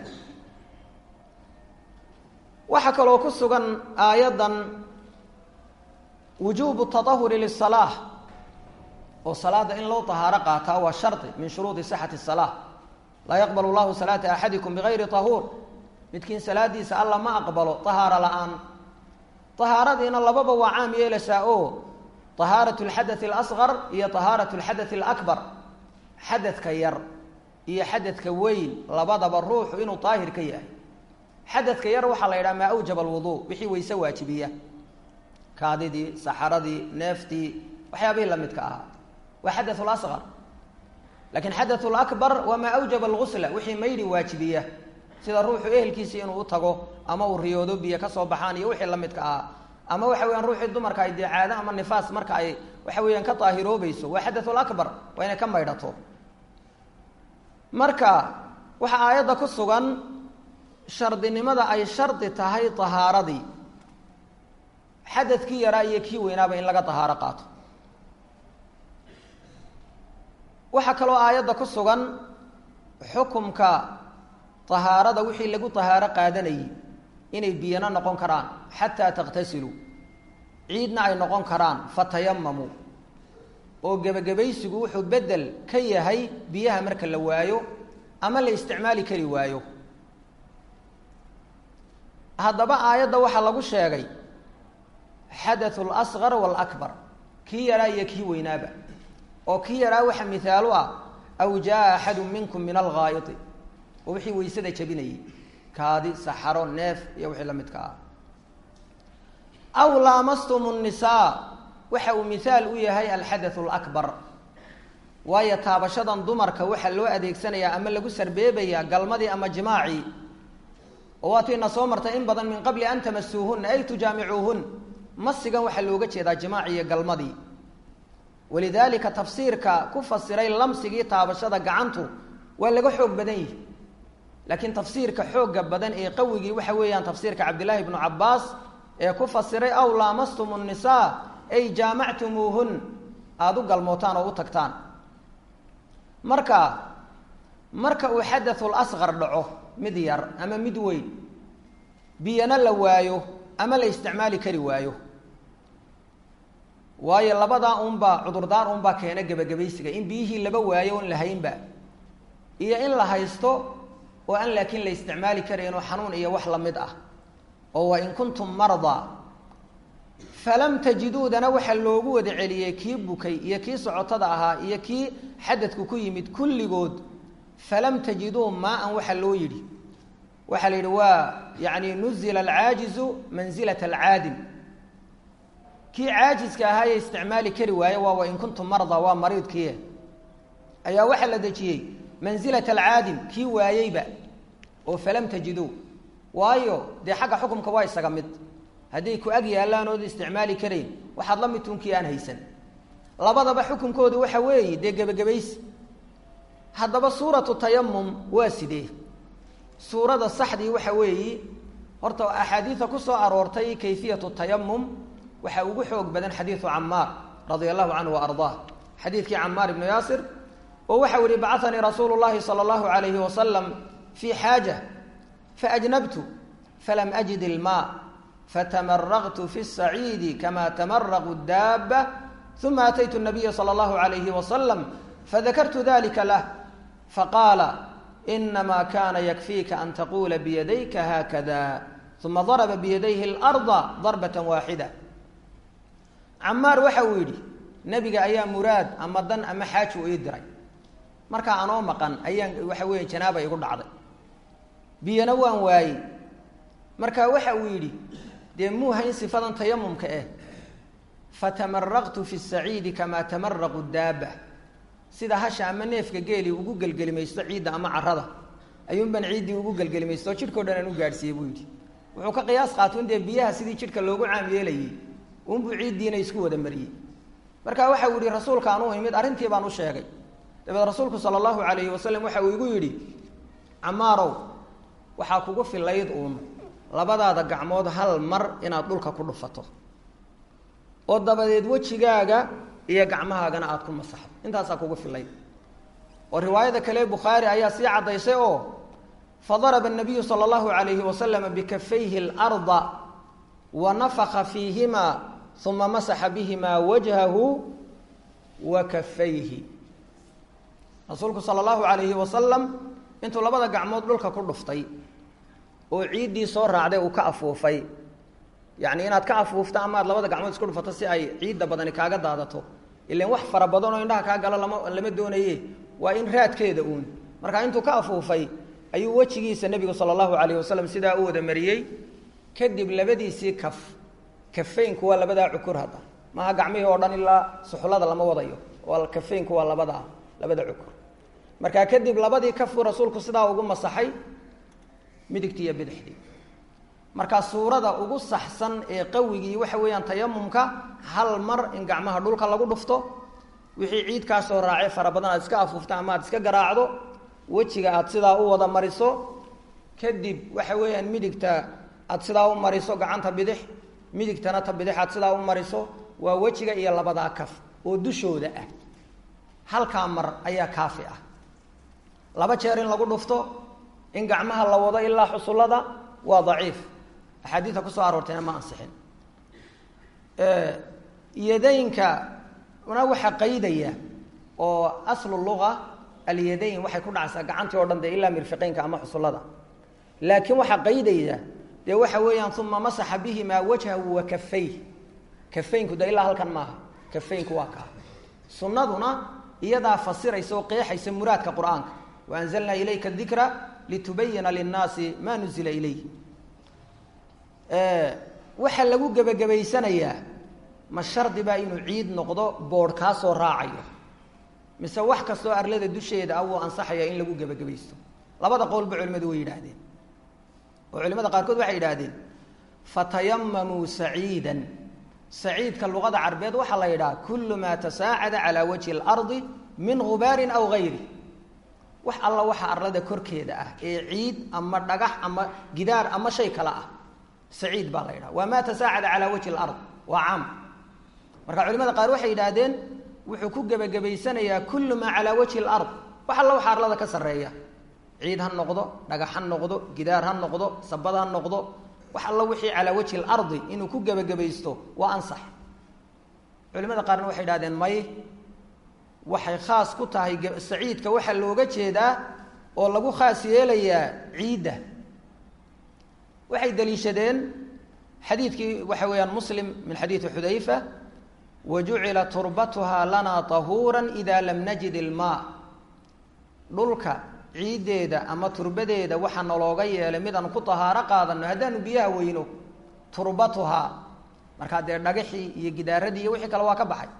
waxaa kaloo ku sugan aayaddan wujuubu taahuri lisalaa oo salaada in loo tahaaro qaataa waa shardi min shuruudi sixati salaa laa yaqbal llahu salaata axadikum bigayri tahuur midkiin salaadiisa alla ma aqbalo tahaaro la-aan tahaaradiina lababa waa caam yeelaysaa oo tahaarat lxadath alasqar iyo tahaarat lxadath alakbar xadadka yar iyo xadadka weyn labadaba ruuxu inuu daahir ka yahay xadadka yar waxaa la yidhaha maa awjaba alwuduu wixii wayse waajibiya kaadidii saxaradii neeftii waxyaabihii lamidka ahaa waa xadaث اlasqar lakin xadaث اlakbar waa maa awjaba اlgusla wixii maydhi waajibiya sida ruuxu ehelkiisii inuu u tago ama uu riyoodo biyo ka soo baxaan iyo wixii lamidka ahaa ama waxa weyaan ruuxii dumarka ay dee caado ama nifaas marka ay waxa weeyaan ka daahiroobayso waa xadaث اlakbar waa inay ka maydhato marka waxaa aayadda ku sugan shardinimada ay shardi tahay tahaaradii xadadkii yaraa iyo kii weynaaba in laga tahaaro qaato waxaa kaloo aayadda ku sugan xukumka tahaarada wixii lagu tahaaro qaadanayay inay biyana noqon karaan xataa takhtasiluu ciidna ay noqon karaan fatayamamu oo gebagabaysigu wuxuu bedel ka yahay biyaha marka la waayo ama la isticmaali kari waayo haddaba aayadda waxaa lagu sheegay xadaثu اlasqar wاlakbar kii yaraa iyo kii weynaaba oo kii yaraa waxa mihaalu ah aw jaa axadu minkum min alghaayiti oo wixii weysada jabinayay kaadi saxaro neef iyo wixii la midka ah aw laamastum الnisaa waxa uu mihaal u yahay alxadaث اlakbar waayo taabashadan dumarka waxaa loo adeegsanayaa ama lagu sarbeebayaa galmadii ama jimaacii oo waatiina soo martay in badan min qabli an tamasuuhuna ay tujaamicuuhun masigan waxaa looga jeedaa jimaaci iyo galmadii walidaalika tafsiirka ku fasiray lamsigii taabashada gacantu waa laga xoog badan yihi laakiin tafsiirka xooga badan ee qawigii waxa weeyaan tafsiirka cabdillaahi bnu cabaas ee ku fasiray aw laamastum nnisaa ay jaamactumuuhun aada u galmootaan oo u tagtaan marka marka uu xadaثu lasqar dhaco mid yar ama mid weyn biyana la waayo ama la isticmaali kari waayo waayo labadaa unbaa cudurdaar unbaa keena gebagabaysiga in biyihii laba waayo on la haynba iyo in la haysto oo aan laakiin la isticmaali karaynoo xanuun iyo wax lamid ah oo wa in kuntum mardaa falam tajiduudana waxaa loogu wada celiyey kii bukay iyo kii socotada ahaa iyo kii xadadku ku yimid kulligood falam tajiduu maa-an waxaa loo yidhi waxaa la yidhi waa yani nuzila alcaajizu manzilat alcaadim kii caajiska ahaayee isticmaali kari waaye waa wain kuntum marda waa mariidkiie ayaa waxaa la dejiyey manzilat alcaadim kii waayeyba oo falam tajiduu waayo dee xagga xukumka waa isaga mid hadday ku ag yaallaan ood isticmaali karayn waxaad la mid tunkii aan haysan labadaba xukunkoodu waxa weeye dee gebagabaysi haddaba suuratu tayamum waa sidee suurada saxdii waxa weeyi horta axaadiida ku soo aroortay kayfiyatu tayamum waxaa ugu xoog badan xadiidu camaar radia allahu canhu wa ardaah xadiidkii camaar ibnu yaasir oo waxau yihi bacanii rasuulu llahi sala allahu alayhi wasalam fii xaaja faajnabtu falam ajid ilmaa fatamaraqtu fi saciidi kama tamaraqu daaba uma ataytu nabiya sala allahu alayhi wasalam fadakartu dalika lah faqaala inama kana yakfiika an taqula biyadayka haakada uma daraba biyadayhi اlarda darbata waaxida camaar waxa uu yidhi nebiga ayaa muraad ama dan ama xaaji u ii diray markaa anoo maqan ayaan waxa weeye janaaba igu dhacday biyana waan waayey marka waxa uu yidhi dee muu hayn sifadan tayamumka eh fatamaraqtu fi saciidi kamaa tamaraqu daaba sida hasha ama neefka geeli ugu gelgelimaysto ciidda ama carada ayuunbaan ciiddii ugu gelgelimaysto oo jidhkao dhan aan u gaadhsiiyey buu yidhi wuxuu ka qiyaas qaata un dee biyaha sidii jidhka loogu caam yeelayey unbuu ciiddiina isku wada mariyey marka waxa uu yihi rasuulkaan u imid arrintii baan u sheegay dabeed rasuulku sala allahu calayhi wasalam waxa uu igu yidhi camaarow waxaa kugu filayd uun labadaada gacmood hal mar inaad dhulka ku dhufato oo dabadeed wejigaaga iyo gacmahaagana aada ku masaxdo intaasaa kugu filayd oo riwaayada kale bukhaari ayaa sii caddaysay oo fadaraba nabiyu sala allahu calayhi wasalama bikafayhi اlarda wa nafaka fiihima uma masaxa bihima wajhahu wa kafayhi rasuulku sala allahu calayhi wasalam intuu labada gacmood dhulka ku dhuftay oo ciiddii soo raacday uu ka afuufay yacni inaad ka afuufto ama aad labada gacmood isku dhufato si ay ciidda badani kaaga daadato ilan wax fara badan oo indhaha kaa galo lama lama doonaye waa in raadkeeda uun marka intuu ka afuufay ayuu wejigiisa nebigu sala allahu calayhi wasalam sidaa u wada mariyey kadib labadiisii kaf kafeynku waa labadaa cukur hadda maaha gacmihii oo dhan ilaa suxullada lama wadayo waa kafeynku waa labada labada cukur markaa kadib labadii kafuu rasuulku sidaa ugu masaxay midigtii iyo bidixdii markaa suurada ugu saxsan ee qawigii waxa weeyaan tayamumka hal mar in gacmaha dhulka lagu dhufto wixii ciid kaa soo raacay fara badan aad iska afuufto ama aad iska garaacdo wejiga aad sidaa u wada mariso kadib waxa weeyaan midigta aad sidaa u mariso gacanta bidix midigtana ta bidix aad sidaa u mariso waa wejiga iyo labadaa kaf oo dushooda ah halkaa mar ayaa kaafi ah laba jeer in lagu dhufto in gacmaha la wado ilaa xusullada waa daciif axaadiida kusoo aroortayna ma ansixin yadaynka na waxaa qaydaya oo aslu luga alyadayn waxay ku dhacaysaa gacantii o dhan dee ilaa mirfiqeynka ama xusullada laakiin waxaa qaydaya dee waxa weeyaan uma masaxa bihimaa wajhahu wa kafayh kafaynku de ilaa halkan maaha kafaynku waa kaa sunnaduna iyadaa fasiraysa oo qeexaysa muraadka qur-aanka wa anzalnaa ilayka dikra litubayina linnaasi ma nuzila ilayh waxaa lagu gebagabaysanayaa ma shardi baa inuu ciid noqdo boodh kaa soo raacayo mise wax kastoo arlada dusheeda ah wuu ansaxaya in lagu gebagabaysto labada qowlba culimadu way yidhaahdeen oo culimada qaarkood waxay yidhaahdeen fatayamamuu saciidan saciidka luqada carbeed waxaa la yidhaha kullu maa tasaacada calaa wajhi اlardi min gubaarin aw gayri wax alla waxa arlada korkeeda ah ee ciid ama dhagax ama gidaar ama shay kale ah saciid baa la yidhaha waa maa tasaacada calaa wajhi lard waa caam marka culimada qaar waxay yidhaahdeen wuxuu ku gebagabaysanayaa kullu maa calaa wajhi lard wax alla waxa arlada ka sarreeya ciid ha noqdo dhagax ha noqdo gidaar ha noqdo sabad ha noqdo wax alla wixii calaa wajhi lardi inuu ku gebagabaysto waa ansax culimada qaarna waxay yidhahdeen may waxay khaas ku tahay saciidka waxaa looga jeedaa oo lagu khaas yeelayaa ciidda waxay daliishadeen xadiidkii waxa weeyaan muslim min xadiidi xudayfa wa jucila turbatuhaa lanaa tahuura ida lam najid ilmaa dhulka ciiddeeda ama turbadeeda waxaa nalooga yeelay midaan ku tahaaro qaadano haddaanu biyaha weyno turbatuhaa markaa dee dhagaxii iyo gidaaradii iyo wixii kale waa ka baxay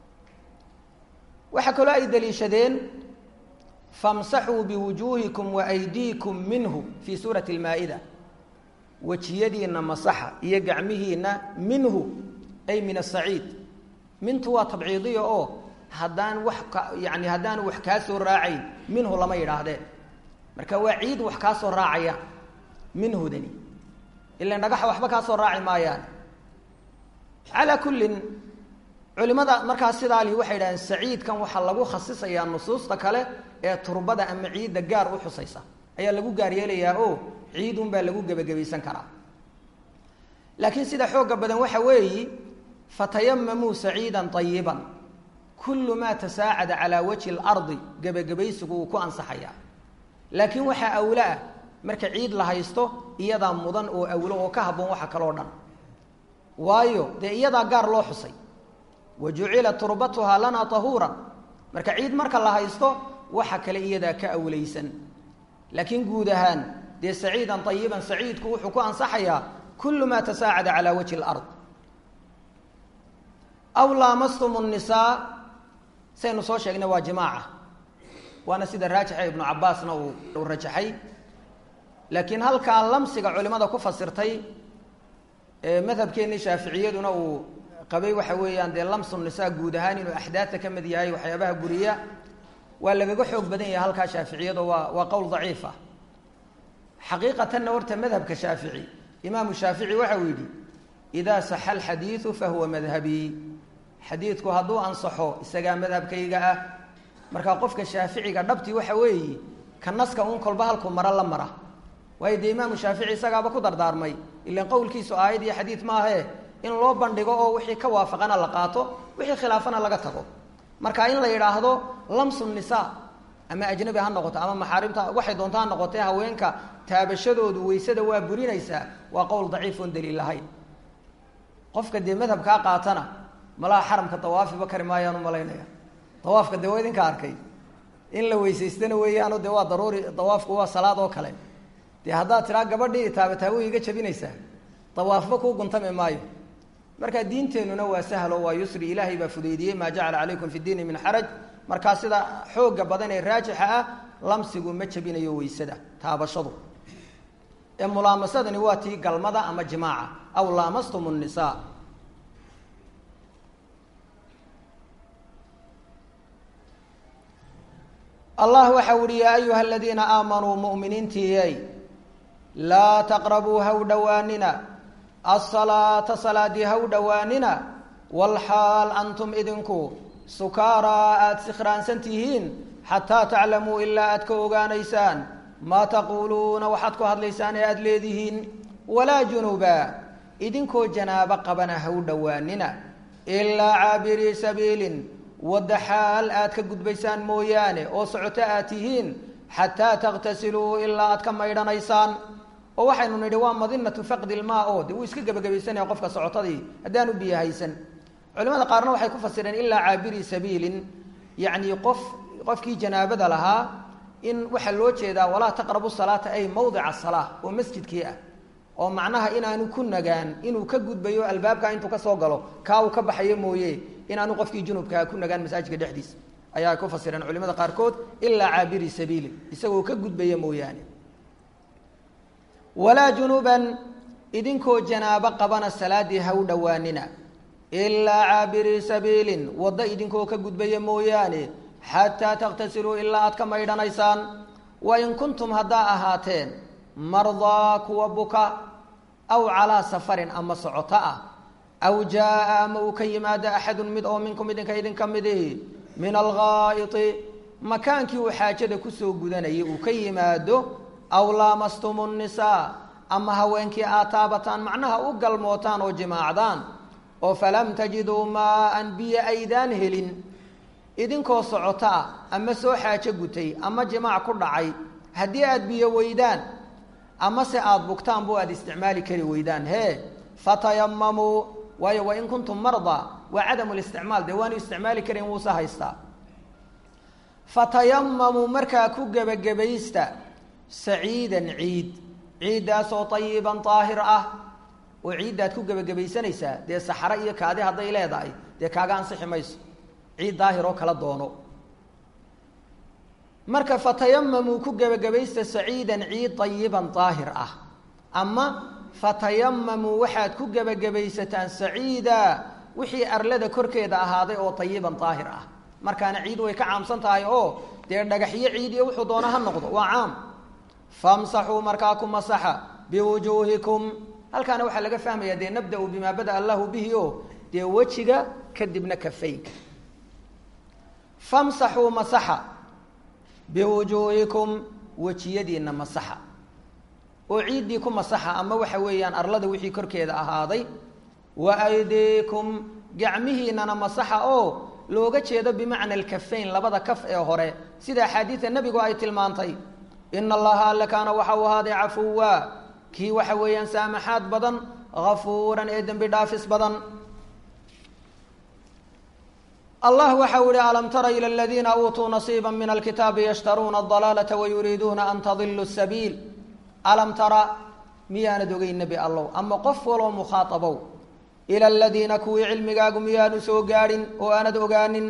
waxaa kaloo ay daliishadeen famsaxuu biwujuuhikum wa aydiikum minhu fii suurati almaa-ida wejiyadiinna masaxa iyo gacmihiinna minhu ay min asaciid mintu waa tabciidiya oo haddaan wax ka yani haddaanu wax kaa soo raacayn minhu lama yidhaahdeen marka waa ciid wax kaa soo raacaya minhudani ilan dhagaxa waxba kaa soo raaci maayaan calaa kullin culimada markaa sidaa lihi waxay yidhahdeen saciidkan waxaa lagu khasisayaa nusuusta kale ee turbada ama ciidda gaar u xusaysa ayaa lagu gaar yeelayaa oo ciidun baa lagu gebagabaysan karaa laakiin sida xooga badan waxa weeyi fatayamamuu saciidan ayiban kullu maa tasaacada calaa wajhi اlardi gebagabaysigu uu ku ansaxayaa laakiin waxaa awlo ah marka ciid la haysto iyadaa mudan oo awlo oo ka habboon waxa kaloo dhan waayo dee iyadaa gaar loo xusay wa jucila turbatuhaa lanaa tahuuran marka ciid marka la haysto waxa kale iyadaa ka awlaysan laakiin guud ahaan dee saciidan ayiban saciidku wuxuu ku ansaxayaa kullu maa tasaacada calaa wajhi اlard aw laamastum الnisaa saynu soo sheegnay waa jimaaca waana sida raajixa ibnu cabaasna uu uu rajaxay laakiin halkaa lamsiga culimada ku fasirtay madhabkeennii shaaficiyaduna uu qabay waxa weeyaan dee lamsu nisaa guud ahaan inuu axdaadta ka mid yahay waxyaabaha guriya waa lagaga xoog badan yahay halkaa shaaficiyado waa waa qowl daciifa xaqiiqatanna horta madhabka shaafici imaamu shaafici waxa uu yidhi idaa saxa alxadiidu fahuwa madhabii xadiidku hadduu ansaxo isagaa madhabkayga ah markaa qofka shaaficiga dhabtii waxa weeye ka naska uun kolba halku maro la mara waayo dee imaamu shaafici isagaaba ku dardaarmay ilan qowlkiisu aayad iyo xadiid maahe in loo bandhigo oo wixii ka waafaqana la qaato wixii khilaafana laga tago marka in la yidhaahdo lamsu nisaa ama ajnabi ha noqoto ama maxaarimta waxay doonto ha noqotee haweenka taabashadoodu weysada waa burinaysaa waa qowl daciif oon daliil lahayn qofka dee madhabkaa qaatana malaha xaramka dawaafiba kari maayaan u malaynaya dawaafka dee waa idinka arkay in la weysaystana weeyaano dee waa daruuri dawaafku waa salaad oo kale dee haddaad tiraa gabadhii taabataawo iga jabinaysaa dawaafba kuu guntami maayo marka diinteennuna waa sahlo waa yusri ilaahay baa fudaydiyey maa jacala calaykum fi diini min xaraj markaa sida xooga badan ee raajixa ah lamsigu ma jabinayo weysada taabashadu ee mulaamasadani waa tii galmada ama jimaaca aw laamastum nnisaa allah waxau uhi yaa ayuha aladiina aamanuu mu'miniintiiyey laa taqrabuu haw dhowaanina asalaata salaadii haw dhowaanina walxaal antum idinku sukaaraa aada sikhraansan tihiin xataa taclamuu ilaa aad ka ogaanaysaan maa taquuluuna waxaad ku hadlaysaan ee aada leedihiin walaa junuba idinkoo janaabo qabana haw dhowaanina ilaa caabirii sabiilin wadda xaal aad ka gudbaysaan mooyaane oo socoto aad tihiin xataa takhtasiluu ilaa aad ka maydhanaysaan oo waxaynu nidhi waa madinatu faqdi ilmaa oo de wuu iska gebagabaysanaya qofka socotadii haddaanu biyo haysan culimada qaarna waxay ku fasireen ilaa caabiri sabiilin yacni qof qofkii janaabada lahaa in waxaa loo jeedaa walaa taqrabu salaata ay mawdica salaa oo masjidkii ah oo macnaha inaanu ku nagaan inuu ka gudbayo albaabka intuu kasoo galo kaa uu ka baxayo mooye inaanu qofkii junubkaa ku nagaan masaajidka dhexdiisa ayaa ku fasireen culimada qaarkood ilaa caabiri sabiilin isagoo ka gudbaya mooyaane walaa junuban idinkoo janaabo qabana salaadii ha u dhowaanina ilaa caabiri sabiilin waddo idinkoo ka gudbaya mooyaane xataa takhtasiluu ilaa aad ka maydhanaysaan wa in kuntum haddaa ahaateen mardaa kuwa buka aw calaa safarin ama socoto ah aw jaa-a ama uu ka yimaado axadun mid oo minkum idinka idinka midihi min alghaa'iti makaankii uu xaajada kusoo gudanayay uu ka yimaado aw laamastum nnisaa ama haweenkii aad taabataan macnaha u galmootaan oo jimaacdaan oo falam tajiduu maa-an biyo aydaan helin idinkoo socoto ah ama soo xaajo gutay ama jimaac ku dhacay haddii aada biyo weydaan ama se aada bugtaan bu aada isticmaali kari weydaan hee fatayamamuu waayo wain kuntum mardaa waa cadamu listicmaal dee waanu isticmaali karin wuuse haystaa fatayamamuu markaa ku gebagabaysta saciidan ciid ciiddaasoo ayiban daahir ah oo ciiddaad ku gebagabaysanaysaa dee saxare iyo kaadi hadday leedahay dee kaaga ansixi mayso ciid daahir oo kala doono marka fatayamamuu ku gebagabaysta saciidan ciid ayiban daahir ah ama fatayamamuu waxaad ku gebagabaysataan saciida wixii arlada korkeeda ahaaday oo ayiban daahir ah markaana ciid way ka caamsan tahay oo dee dhagaxyo ciid iyo wuxuu doono ha noqdo waa caam famsaxuu markaa ku masaxa biwujuuhikum halkaana waxaa laga fahmayaa dee nabda-u bimaa bada allahu bihi o dee wejiga kadibna kafaynka famsaxuu masaxa biwujuuhikum wejiyadiina masaxa oo ciiddii ku masaxa ama waxa weeyaan arlada wixii korkeeda ahaaday wa aydiikum gacmihiinana masaxa oo looga jeedo bimacna alkafayn labada kaf ee hore sida axaadiida nebigu ay tilmaantay ina allaha alle kaana waxa uu ahaaday cafuwa kii waxa weeyaan saamaxaad badan hafuuran ee dembi dhaafis badan allah waxa u ihi alam tara ilى اladiina uutuu nasiiba min alkitaabi yashtaruuna اضalaalata wayuriiduuna an tadilu sabiil alam tara miyaanad ogeyn nebi allow ama qof waloo mukhaaabow ila aladiina kuwii cilmigaagu miyaanu soo gaadhin oo aanad ogaanin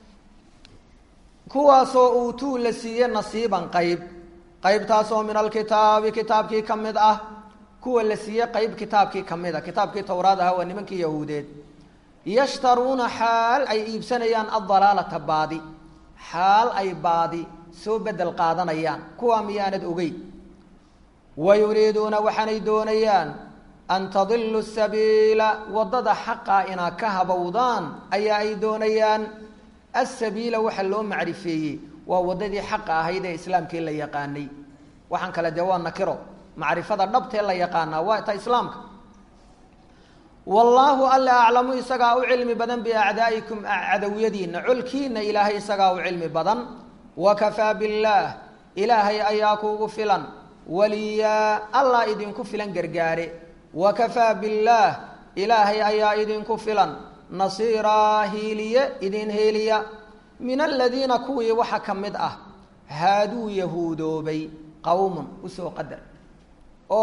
kuwaasoo uutuu la siiye nasiiban qayb qaybtaasoo min alkitaabi kitaabkii ka mid ah kuwa la siiye qayb kitaabkii ka mid a kitaabkii towraad ahaa waa nimankii yahuudeed yashtaruuna xaal ay iibsanayaan addalaalata baadi xaal ay baadi soo bedel qaadanayaan kuwaa miyaanad ogey wa yuriiduuna waxaanay doonayaan an tadilu sabiila waddada xaqaa inaad ka habowdaan ayaa ay doonayaan asabiila waxa loo macrifeeyey waa waddadii xaqa ahayd ee islaamkii la yaqaanay waxaan kale dee waa nakiro macrifada dhabtee la yaqaanaa waa ta islaamka wallaahu alla aclamu isagaa u cilmi badan biacdaa'ikum cadawiyadiina colkiina ilaahay isagaa u cilmi badan wakafaa billaah ilaahay ayaa kuugu filan waliyaa allah idinku filan gargaare wakafaa billaah ilaahay ayaa idinku filan nasiiraa hiiliye idin heeliya min aladiina kuwii waxa ka mid ah haaduu yahuudoobay qowmun usoo qadar oo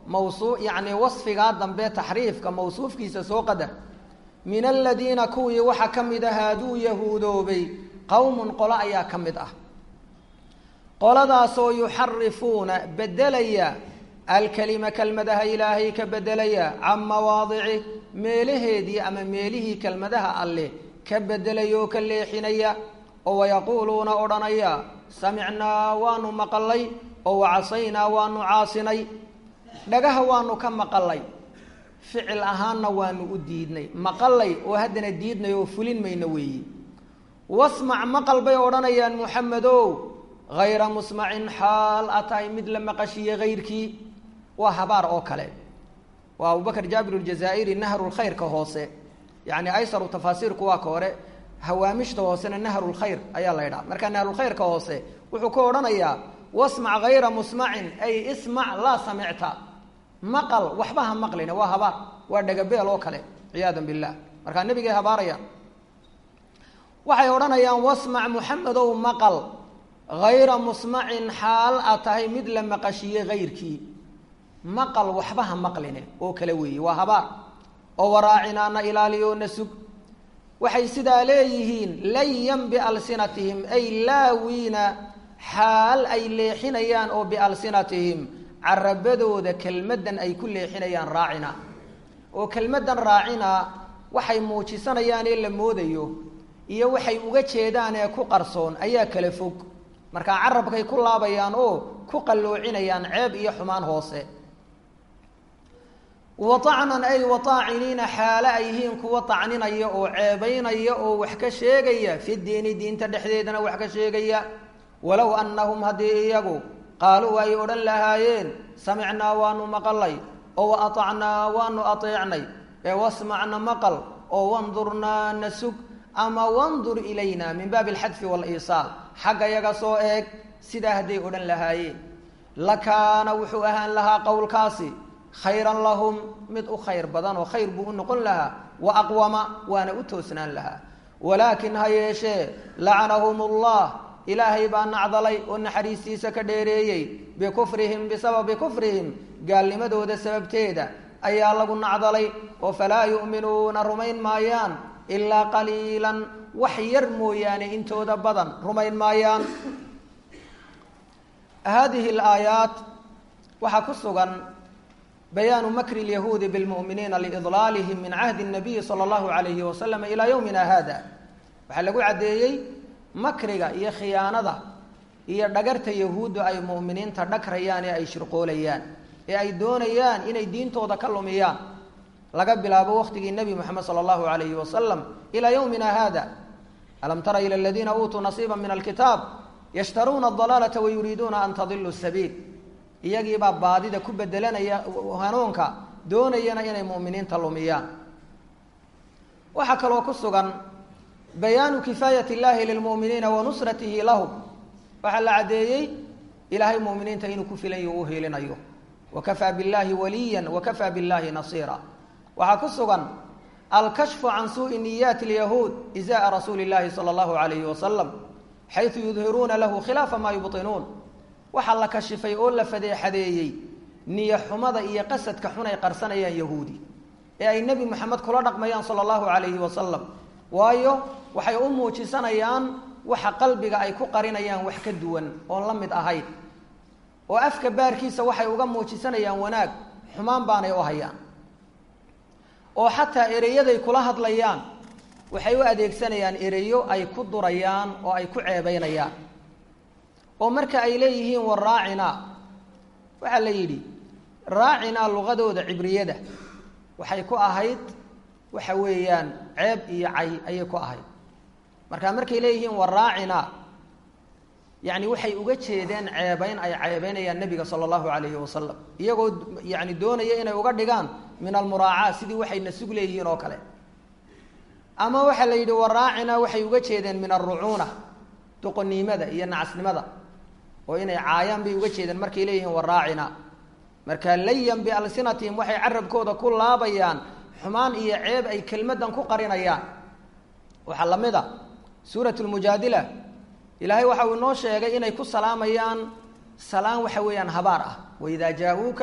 mawsuu yacni wasfigaa dambe taxriifka mawsuufkiisa soo qadar min aladiina kuwii waxaa ka mid ah haaduu yahuudoobay qowmun qolo ayaa ka mid ah qoladaasoo yuxarifuuna bedelaya alkelima kelmadaha ilaahay ka bedelaya can mawaadici meelaheedii ama meelihii kelmadaha alleh ka bedelaya oo ka leexinaya oo wayaquuluuna odhanaya samicnaa waanu maqalay oo wacasaynaa waanu caasinay dhagaha waanu ka maqalay ficil ahaanna waanu u diidnay maqalay oo haddana diidnay oo fulin mayna weeyi wasmac maqal bay odhanayaan muxamedow hayra musmacin xaal a tahay mid la maqashiye hayrkii waa habaar oo kale waa abubakr jaabir aljazaa'iri nahrulkhayrka hoose yacni aysaru tafaasiirku waa ka hore hawaamishta hoosena nahrulkhayr ayaa la ydhaha marka nahrulkhayrka hoose wuxuu ka odhanayaa wasmac hayra musmacin ay ismac laa samicta maqal waxba ha maqlina waa habaar waa dhagabeel oo kale ciyaada billah markaa nebigay habaarayaan waxay odhanayaan wasmac muxamedow maqal hayra musmacin xaal a tahay mid la maqashiye hayrkii maqal waxba ha maqline oo kale weeye waa habaar oo waraacinaana ilaaliyo na sug waxay sidaa leeyihiin layan bialsinatihim ay laawiina xaal ay leexinayaan oo bialsinatihim carabadooda kelmaddan ay ku leexinayaan raacina oo kelmaddan raacina waxay muujisanayaan ee la moodayo iyo waxay uga jeedaan ee ku qarsoon ayaa kala fog markaa carabkay ku laabayaan oo ku qalloocinayaan ceeb iyo xumaan hoose watacnan ay wataaciniina xaale ay yihiin kuwa tacninaya oo ceebaynaya oo wax ka sheegaya fi diini diinta dhexdeedana wax ka sheegaya walow annahum haddii iyagu qaaluu ay odhan lahaayeen samicnaa waanu maqalay oo wa atacnaa waanu ateecnay ee wasmacna maqal oo wandurnaa na sug ama wandur ilayna min baabi alxadfi waaliisaal xagga yaga soo eeg sidaa hadday odhan lahaayeen lakaana wuxuu ahaan lahaa qowlkaasi khayran lahum mid u khayr badan oo khayr buu u noqon lahaa wa aqwama waana u toosnaan lahaa walaakin ha yeeshee lacanahum ullah ilaahay baa nacdalay oo naxariistiisa ka dheereeyey bikufrihim bisababi kufrihim gaalnimadooda sababteeda ayaa lagu nacdalay oo falaa yu'minuuna rumayn maayaan ilaa qaliilan wax yar mooyaane intooda badan rumayn maayaan haadihi alaayaat waxaa ku sugan bayaanu makri lyahuudi bilmu'miniina liidlaalihim min cahdi nabiyi sala allahu alayhi wasalam ilaa yowmina hada waxaa lagu caddeeyey makriga iyo khiyaanada iyo dhagarta yahuuddu ay mu'miniinta dhagrayaan ee ay shirqoolayaan ee ay doonayaan inay diintooda ka lumiyaan laga bilaabo waqtigii nebi moxamed sala allahu alayhi wasalam ilaa yowmina hada alam tara ila aladiina uutuu nasiiba min alkitaab yashtaruuna adalaalata wayuriiduuna an tadiluu sabiil iyagiibaa baadida ku bedelanaya hanuunka doonayana inay mu'miniinta lumiyaan waxaa kaloo ku sugan bayaanu kifaayat illahi lilmu'miniina wa nusratihi lahum waxaa la caddeeyey ilaahay mu'miniinta inuu ku filan yaho u hiilinayo wa kafaa billahi waliya wa kafaa billahi nasiira waxaa ku sugan alkashfu can suui niyaati lyahuud izaa rasuuli llahi sala allahu alayhi wasalam xaysu yudhiruuna lahu khilaafa maa yubtinuun waxaa la kashifay oo la fadeexadeeyey niyo xumada iyo qasadka xun ay qarsanayaan yahuudi ee ay nebi moxamed kula dhaqmayaan sala allahu calayhi wasalam waayo waxay u muujisanayaan waxa qalbiga ay ku qarinayaan wax ka duwan oon la mid ahayn oo afka baarkiisa waxay uga muujisanayaan wanaag xumaan baanay u hayaan oo xataa ereyaday kula hadlayaan waxay u adeegsanayaan ereyo ay ku durayaan oo ay ku ceebeynayaan oo marka ay leeyihiin war raacina waxaa la yidhi raacina luqadooda cibriyada waxay ku ahayd waxa weeyaan ceeb iyo cay ayay ku ahayd marka markay leeyihiin war raacina yacni waxay uga jeedeen ceebeyn ay ceebeynayaan nebiga sala allahu calayhi wasalam iyagoo yani doonaya inay uga dhigaan min almuraacaa sidii waxayna sug leeyihiin oo kale ama waxaa la yidhi war raacina waxay uga jeedeen min alrucuuna doqoniimada iyo nacasnimada oo inay caayaan bay uga jeedeen markay leeyihiin waraacina marka layan bialsinatihim waxay carabkooda ku laabayaan xumaan iyo ceeb ay kelmaddan ku qarinayaan waxaa la mid a suurat lmujaadila ilaahay waxa uu inoo sheegay inay ku salaamayaan salaan waxa weeyaan habaar ah waidaa jaa-uuka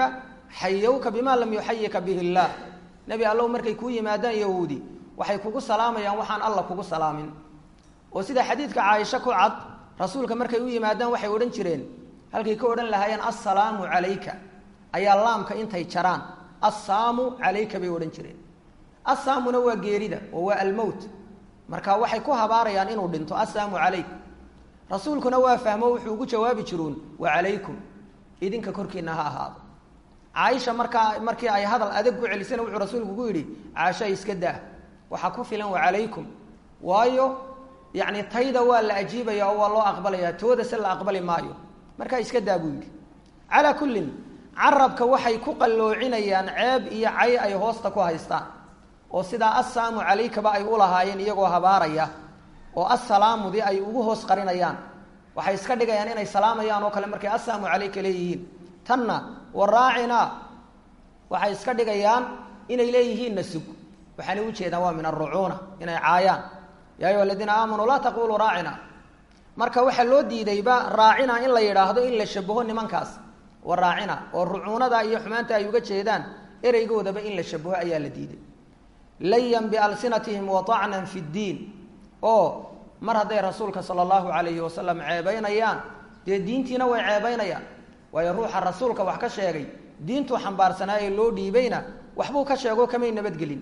xayowka bima lam yuxayika bihi illaah nebi allow markay kuu yimaadaan yahuudi waxay kugu salaamayaan waxaan alla kugu salaamin oo sida xadiidka caaisha ku cad rasuulka markay u yimaadaan waxay odhan jireen halkay ka odhan lahaayeen assalaamu calayka ayaa laamka intay jaraan assaamu calayka bay odhan jireen assaamuna waa geerida oo waa almowt marka waxay ku habaarayaan inuu dhinto assaamu calayk rasuulkuna waa fahmo wuxuu ugu jawaabi jiruun wa calaykum idinka korkiina ha ahaado caaisha markaa markii ay hadal adag ku celisana wuxuu rasuulku ku yidhi caasha iska daa waxaa ku filan wa calaykum waayo yacni tayda waa la ajiibaya oo waa loo aqbalaya tooda se la aqbali maayo markaa iska daa buu yidhi calaa kullin carabka waxay ku qalloocinayaan ceeb iyo cay ay hoosta ku haystaan oo sidaa assaamu calaykaba ay u lahaayeen iyagoo habaaraya oo assalaamudii ay ugu hoos qarinayaan waxay iska dhigayaan inay salaamayaan oo kale markay assaamu calayka leeyihiin tanna waraacina waxay iska dhigayaan inay leeyihiinna sug waxaanay ujeedaan waa min arucuuna inay caayaan ya ayuha aladiina aamanuu laa taquluu raacina marka waxaa loo diidayba raacina in la yidhaahdo in la shabaho nimankaas wa raacina oo rucuunada iyo xumaanta ay uga jeedaan ereygoodaba in la shabaho ayaa la diiday layan bialsinatihim waacnan fi ddiin oo mar hadday rasuulka sala allahu calayhi wasalam ceebaynayaan dee diintiina way ceebaynayaan waayo ruuxa rasuulka wax ka sheegay diintuu xambaarsanaa ee loo dhiibayna waxbuu ka sheego kamay nabadgelin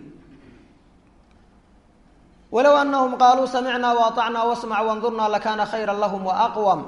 walow anahum qaaluu samicnaa waacnaa wasmac wandurnaa lakaana khayra lahum waaqwam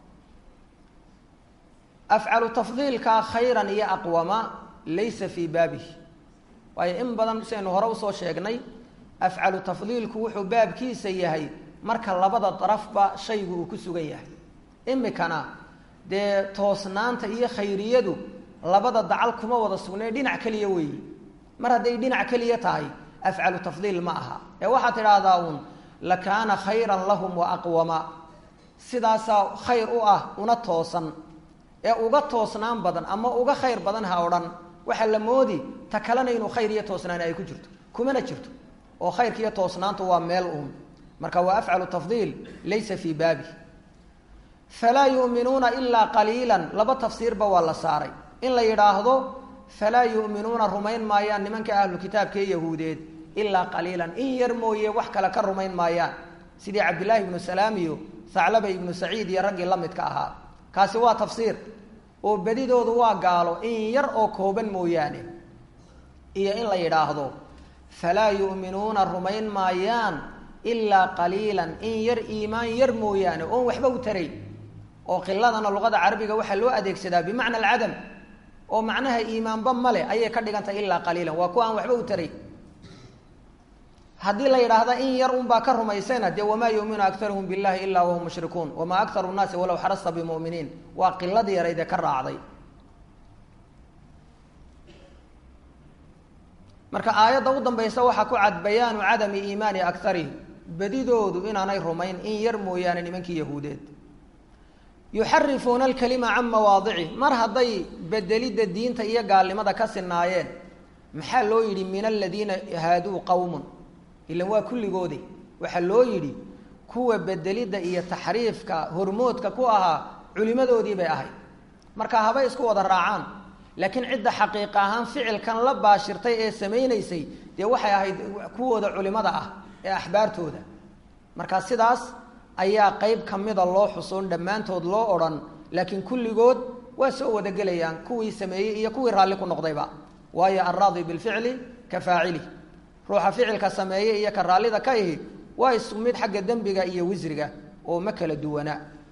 afcalu tafdiilka khayran iyo aqwama laysa fii baabihi waayo in badan siaynu hore usoo sheegnay afcalu tafdiilku wuxuu baabkiisa yahay marka labada darafba shaygu uu ku sugan yahay imikana dee toosnaanta iyo khayriyadu labada dacal kuma wada sugnee dhinac keliya weeyi mar hadday dhinac keliya tahay afcalu tafdiil ma aha ee waxaad tidhaahdaa uun lakaana khayran lahum wa aqwama sidaasaa khayr u ah una toosan ee uga toosnaan badan ama uga khayr badan ha odhan waxaa la moodi ta kalena inuu khayr iyo toosnaan ay ku jirto kumana jirto oo khayrka iyo toosnaantu waa meel uun marka waa afcalu tafdiil laysa fii baabi falaa yu'minuuna ilaa qaliilan laba tafsiirba waa la saaray in la yidhaahdo falaa yu'minuuna rumayn maayaan nimanka ahlu kitaabka ee yahuudeed ilaa qaliilan in yar mooye wax kale ka rumayn maayaan sidii cabdillaahi ibnu salaam iyo thaclaba ibnu saciid iyo raggii la midka ahaa kaasi waa tafsiir oo bedidoodu waa gaalo in yar oo kooban mooyaane iyo in la yidhaahdo falaa yu'minuuna rumayn maayaan ilaa qaliilan in yar iimaan yar mooyaane oon waxba u taray oo qiladana luqada carabiga waxaa loo adeegsadaa bimacna alcadam oo macnaha iimaanba male ayay ka dhigantahay ilaa qaliilan waa kuwa aan waxba u taray haddii la yidhaahda in yar unbaa ka rumaysayna dee wamaa yuminu akaruhum billahi ilaa wahum mushrikuun wamaa akaru nnaasi walow xarasta bimuminiin waa qiladii yarayd ee ka raacday marka aayadda u dambaysa waxaa ku cad bayaanu cadami iimaani akarihim bedidoodu inaanay rumayn in yar mooyaane nimankii yahuudeed yuxarifuuna alkalima can mawaadici mar hadday bedelidda diinta iyo gaalnimada ka sinaayeen maxaa loo yidhi min aladiina haaduu qowmun ilan waa kulligoode waxaa loo yidhi kuwa bedelidda iyo taxriifka hormoodka ku ahaa culimadoodii bay ahayd marka habay isku wada raacaan laakiin cidda xaqiiqa ahaan ficilkan la baashirtay ee samaynaysay dee waxay ahayd kuwooda culimada ah ee axbaartooda marka sidaas ayaa qeyb kamida loo xusoon dhammaantood loo odhan laakiin kulligood waa soo wadagelayaan kuwii sameeyey iyo kuwii raalli ku noqdayba waayo alraadi bilficli ka faacili ruuxa ficilka sameeye iyo ka raallida ka ihi waa isku mid xagga dembiga iyo wisriga oo ma kala duwana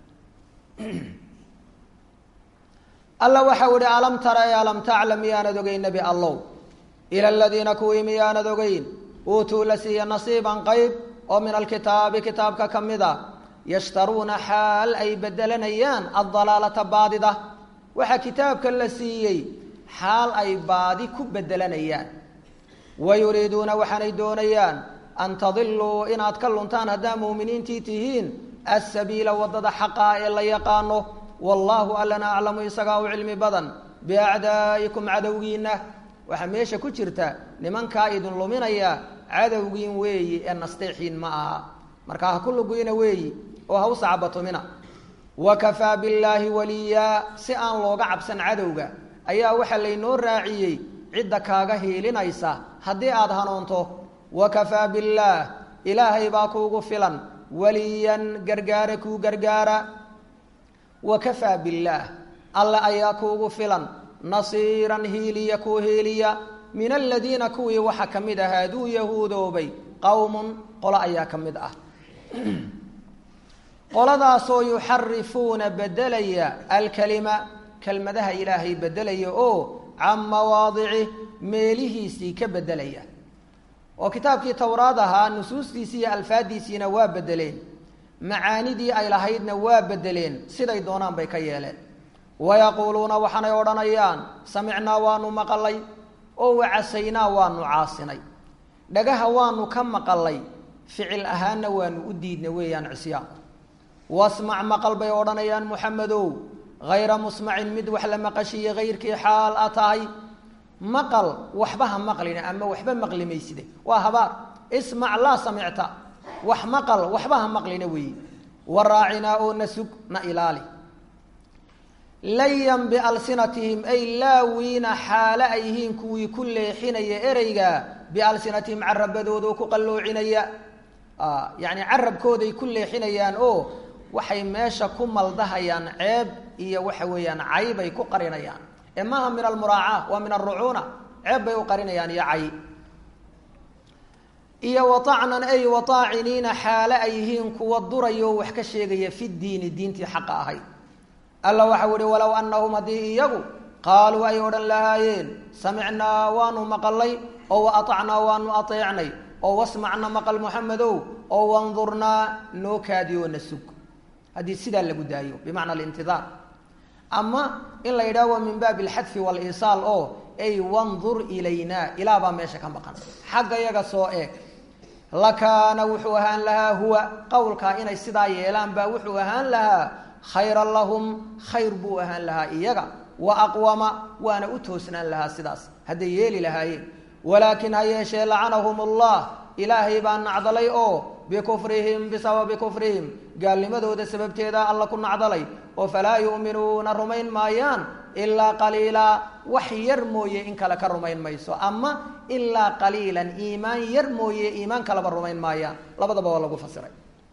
alla waxau ihi alam tara e alam taclam miyaanad ogeyn nebi allow ila aladiina kuwii miyaanad ogeyn uutuu la siiya nasiiban qeyb oo min alkitaabi kitaabka ka mid a yashtaruuna xaal ay bedelanayaan addalaalata baadida waxaa kitaabka la siiyey xaal ay baadi ku bedelanayaan wa yuriiduuna waxaanay doonayaan an tadiluu inaad ka luntaan haddaa muuminiintii tihiin asabiila waddada xaqaa ee la yaqaano wallaahu allana aclamu isagaa u cilmi badan biacdaa'ikum cadowgiinna waxaa meesha ku jirta nimankaa idin luminaya cadowgiin weeyi ee nasteexiin ma aha markaa ha ku luguyna weeyi oo ha u sacbatumina wa kafaa billaahi waliyaa si aan looga cabsan cadowga ayaa waxaa laynoo raaciyey cidda kaaga hiilinaysa haddii aada hanuunto wakafaa billaah ilaahay baa kuugu filan waliyan gargaara kuu gargaara wakafaa billaah alla ayaa kuugu filan nasiiran hiiliya kuu hiiliya min aladiina kuwii waxaa ka mid ahaa aduu yahuudoobay qowmun qolo ayaa ka mid ah qoladaasoo yuxarifuuna bedelaya alkalima kelmadaha ilaahay bedelaya oo can mawaadici meelihiisii ka bedelaya oo kitaabkii towraad ahaa nusuustiisii iyo alfaadiisiina waa bedeleen macaanidii ay lahaydna waa bedeleen siday doonaan bay ka yeeleen wayaquuluuna waxaanay odhanayaan samicnaa waanu maqalay oo wacasaynaa waanu caasinay dhagaha waanu ka maqalay ficil ahaanna waanu u diidna weeyaan cisyaanku wasmac maqal bay odhanayaan muxamedow hayra musmacin mid wax la maqashiiye hayrkii xaal a tahay maqal waxba ha maqlina ama waxba maqli mayside waa habaar ismac laa samicta wax maqal waxba ha maqlina weeye waraacinaa oo na sug na ilaali layan bialsinatihim ay laawiina xaale ay yihiin kuwii ku leexinaya ereyga bialsinatihim carabadooda oo ku qalloocinaya yacni carabkooday ku leexinayaan oo waxay meesha ku maldahayaan ceeb iyo waxa weeyaan caybay ku qarinayaan ee maaha min almuraaca waa min alrucuuna ceeb bay u qarinayaan iyo cay iyo waacnan ay wataaciniina xaale ay yihiin kuwa duraya oo wax ka sheegaya fi diini diintii xaqa ahayd alla waxau ihi walow anahum haddii iyagu qaaluu ay odhan lahaayeen samicnaa waanu maqalay oo waatacnaa waanu ateecnay oo wasmacna maqal muxamedow oo wandurnaa noo kaadiyo na sug haddii sidaa lagu daayo bimacna alintidaar ama in la yidhaha waa min baabi alxadfi waliisaal oo ay wandur ilayna ilaa baa meesha ka maqan xagga yaga soo eeg lakaana wuxuu ahaan lahaa huwa qowlkaa inay sidaa yeelaan baa wuxuu ahaan lahaa khayran lahum khayr buu ahaan lahaa iyaga wa aqwama waana u toosnaan lahaa sidaas hadday yeeli lahaayeen walaakin ha yeeshee lacanahum allah ilaahay baa nacdalay oo bikufrihim bisababi kufrihim gaalnimadooda sababteeda alla ku nacdalay oo falaa yu'minuuna rumayn maayaan ilaa qaliilaa wax yar mooye in kale ka rumayn mayso ama ilaa qaliilan iimaan yar mooye iimaan kaleba rumayn maayaan labadaba waa lagu fasiray